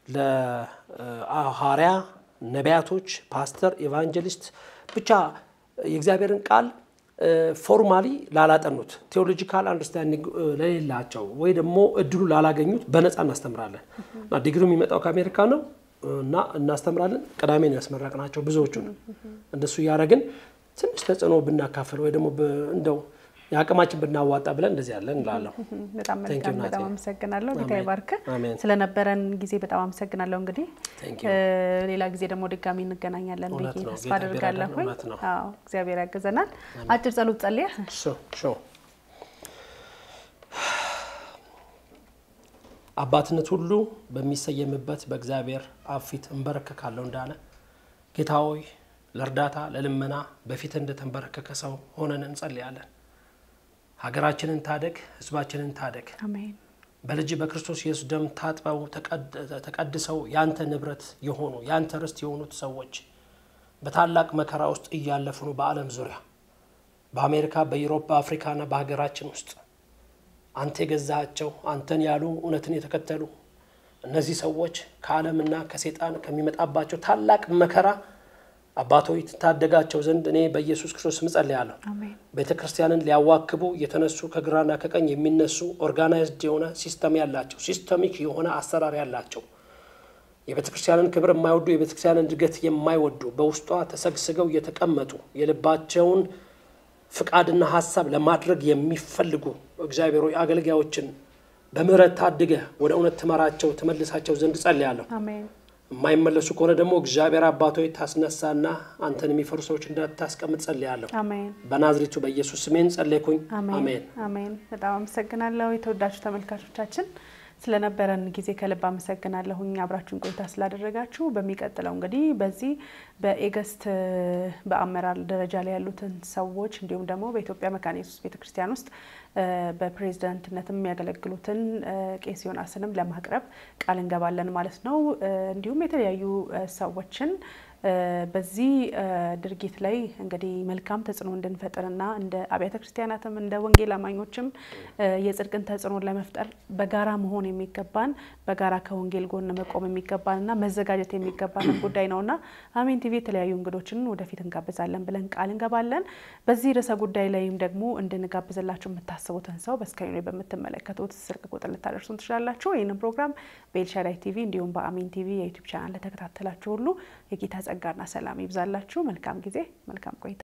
ለሐዋርያ ነቢያቶች፣ ፓስተር፣ ኤቫንጀሊስት ብቻ የእግዚአብሔርን ቃል ፎርማሊ ላላጠኑት ቴዎሎጂካል አንደርስታንዲንግ ለሌላቸው ወይ ደግሞ እድሉ ላላገኙት በነፃ እናስተምራለን እና ዲግሪ የሚመጣው ከአሜሪካ ነው እና እናስተምራለን። ቅዳሜ ነው ያስመረቅናቸው ብዙዎቹን። እንደሱ እያደረግን ትንሽ ተጽዕኖ ብናካፍል ወይ ደግሞ እንደው የአቅማችን ብናዋጣ ብለን እንደዚህ ያለን እንላለሁ። በጣም Thank you, መልካም፣ ናቴ። በጣም አመሰግናለሁ። ጌታ አሜን። ይባርክ። አሜን። ስለነበረን ጊዜ በጣም አመሰግናለሁ። እንግዲህ Thank እ፣ ሌላ ጊዜ ደግሞ ድጋሚ እንገናኛለን ብዬ እውነት ነው። ተስፋ ጌታ አድርጋለሁ። ቢረዳን እውነት ነው። አዎ እግዚአብሔር ያግዘናል። አጭር ጸሎት ጸልየ ሾ ሾ አባትነት ሁሉ በሚሰየምበት በእግዚአብሔር አብ ፊት እንበረከካለሁ እንዳለ ጌታ ሆይ ለእርዳታ ለልመና በፊት እንደተንበረከከ ሰው ሆነን እንጸልያለን። ሀገራችንን ታደግ፣ ሕዝባችንን ታደግ። አሜን በልጅ በክርስቶስ ኢየሱስ ደም ታጥበው ተቀድ- ተቀድሰው ያንተ ንብረት የሆኑ ያንተ ርስት የሆኑት ሰዎች በታላቅ መከራ ውስጥ እያለፉ ነው። በዓለም ዙሪያ በአሜሪካ፣ በዩሮፕ፣ በአፍሪካና በሀገራችን ውስጥ አንተ የገዛሃቸው አንተን ያሉ እውነትን የተከተሉ እነዚህ ሰዎች ከዓለምና ከሴጣን ከሚመጣባቸው ታላቅ መከራ አባቶች ትታደጋቸው ዘንድ እኔ በኢየሱስ ክርስቶስ ስም ጸልያለሁ። አሜን ቤተ ክርስቲያንን ሊያዋክቡ የተነሱ ከግራና ከቀኝ የሚነሱ ኦርጋናይዝድ የሆነ ሲስተም ያላቸው ሲስተሚክ የሆነ አሰራር ያላቸው የቤተ ክርስቲያንን ክብር የማይወዱ የቤተ ክርስቲያንን እድገት የማይወዱ በውስጧ ተሰግስገው የተቀመጡ የልባቸውን ፍቃድና ሀሳብ ለማድረግ የሚፈልጉ እግዚአብሔር ሆይ አገልጋዮችን በምሕረት ታድገህ ወደ እውነት ትመራቸው ትመልሳቸው ዘንድ ጸልያለሁ። አሜን የማይመለሱ ከሆነ ደግሞ እግዚአብሔር አባቶች ታስነሳና አንተን የሚፈሩ ሰዎች እንዳታስቀምጥ ጸልያለሁ። አሜን በናዝሬቱ በኢየሱስ ስሜን ጸለይኩኝ። አሜን አሜን። አሜን። በጣም አመሰግናለሁ የተወዳችሁ ተመልካቾቻችን ስለነበረን ጊዜ ከልብ አመሰግናለሁኝ አብራችሁን ቆይታ ስላደረጋችሁ። በሚቀጥለው እንግዲህ በዚህ በኤገስት በአመራር ደረጃ ላይ ያሉትን ሰዎች እንዲሁም ደግሞ በኢትዮጵያ መካነ ኢየሱስ ቤተክርስቲያን ውስጥ እ፣ በፕሬዝዳንትነትም የሚያገለግሉትን እ፣ ቄስ ዮናስንም ለማቅረብ ቃል እንገባለን ማለት ነው። እ፣ እንዲሁም የተለያዩ እ፣ ሰዎችን እ፣ በዚህ እ፣ ድርጊት ላይ እንግዲህ መልካም ተጽዕኖ እንድንፈጥርና እንደ አብያተ ክርስቲያናትም እንደ ወንጌል አማኞችም እ፣ የጽድቅን ተጽዕኖ ለመፍጠር በጋራ መሆን የሚገባን በጋራ ከወንጌል ጎን መቆም የሚገባንና መዘጋጀት የሚገባን ጉዳይ ነውና አሜን ቲቪ የተለያዩ እንግዶችን ወደፊት እንጋብዛለን ብለን ቃል እንገባለን። በዚህ ርዕሰ ጉዳይ ላይም ደግሞ እንድንጋብዝላችሁ የምታስቡትን ሰው በስክሪኑ ላይ በምትመለከቱት ስልክ ቁጥር ልታደርሱን ትችላላችሁ። ይህንን ፕሮግራም በኤልሻዳይ ቲቪ እንዲሁም በአሜን ቲቪ የዩቲዩብ ቻናል ለተከታተላችሁ ሁሉ የጌታ ጸጋና ሰላም ይብዛላችሁ። መልካም ጊዜ፣ መልካም ቆይታ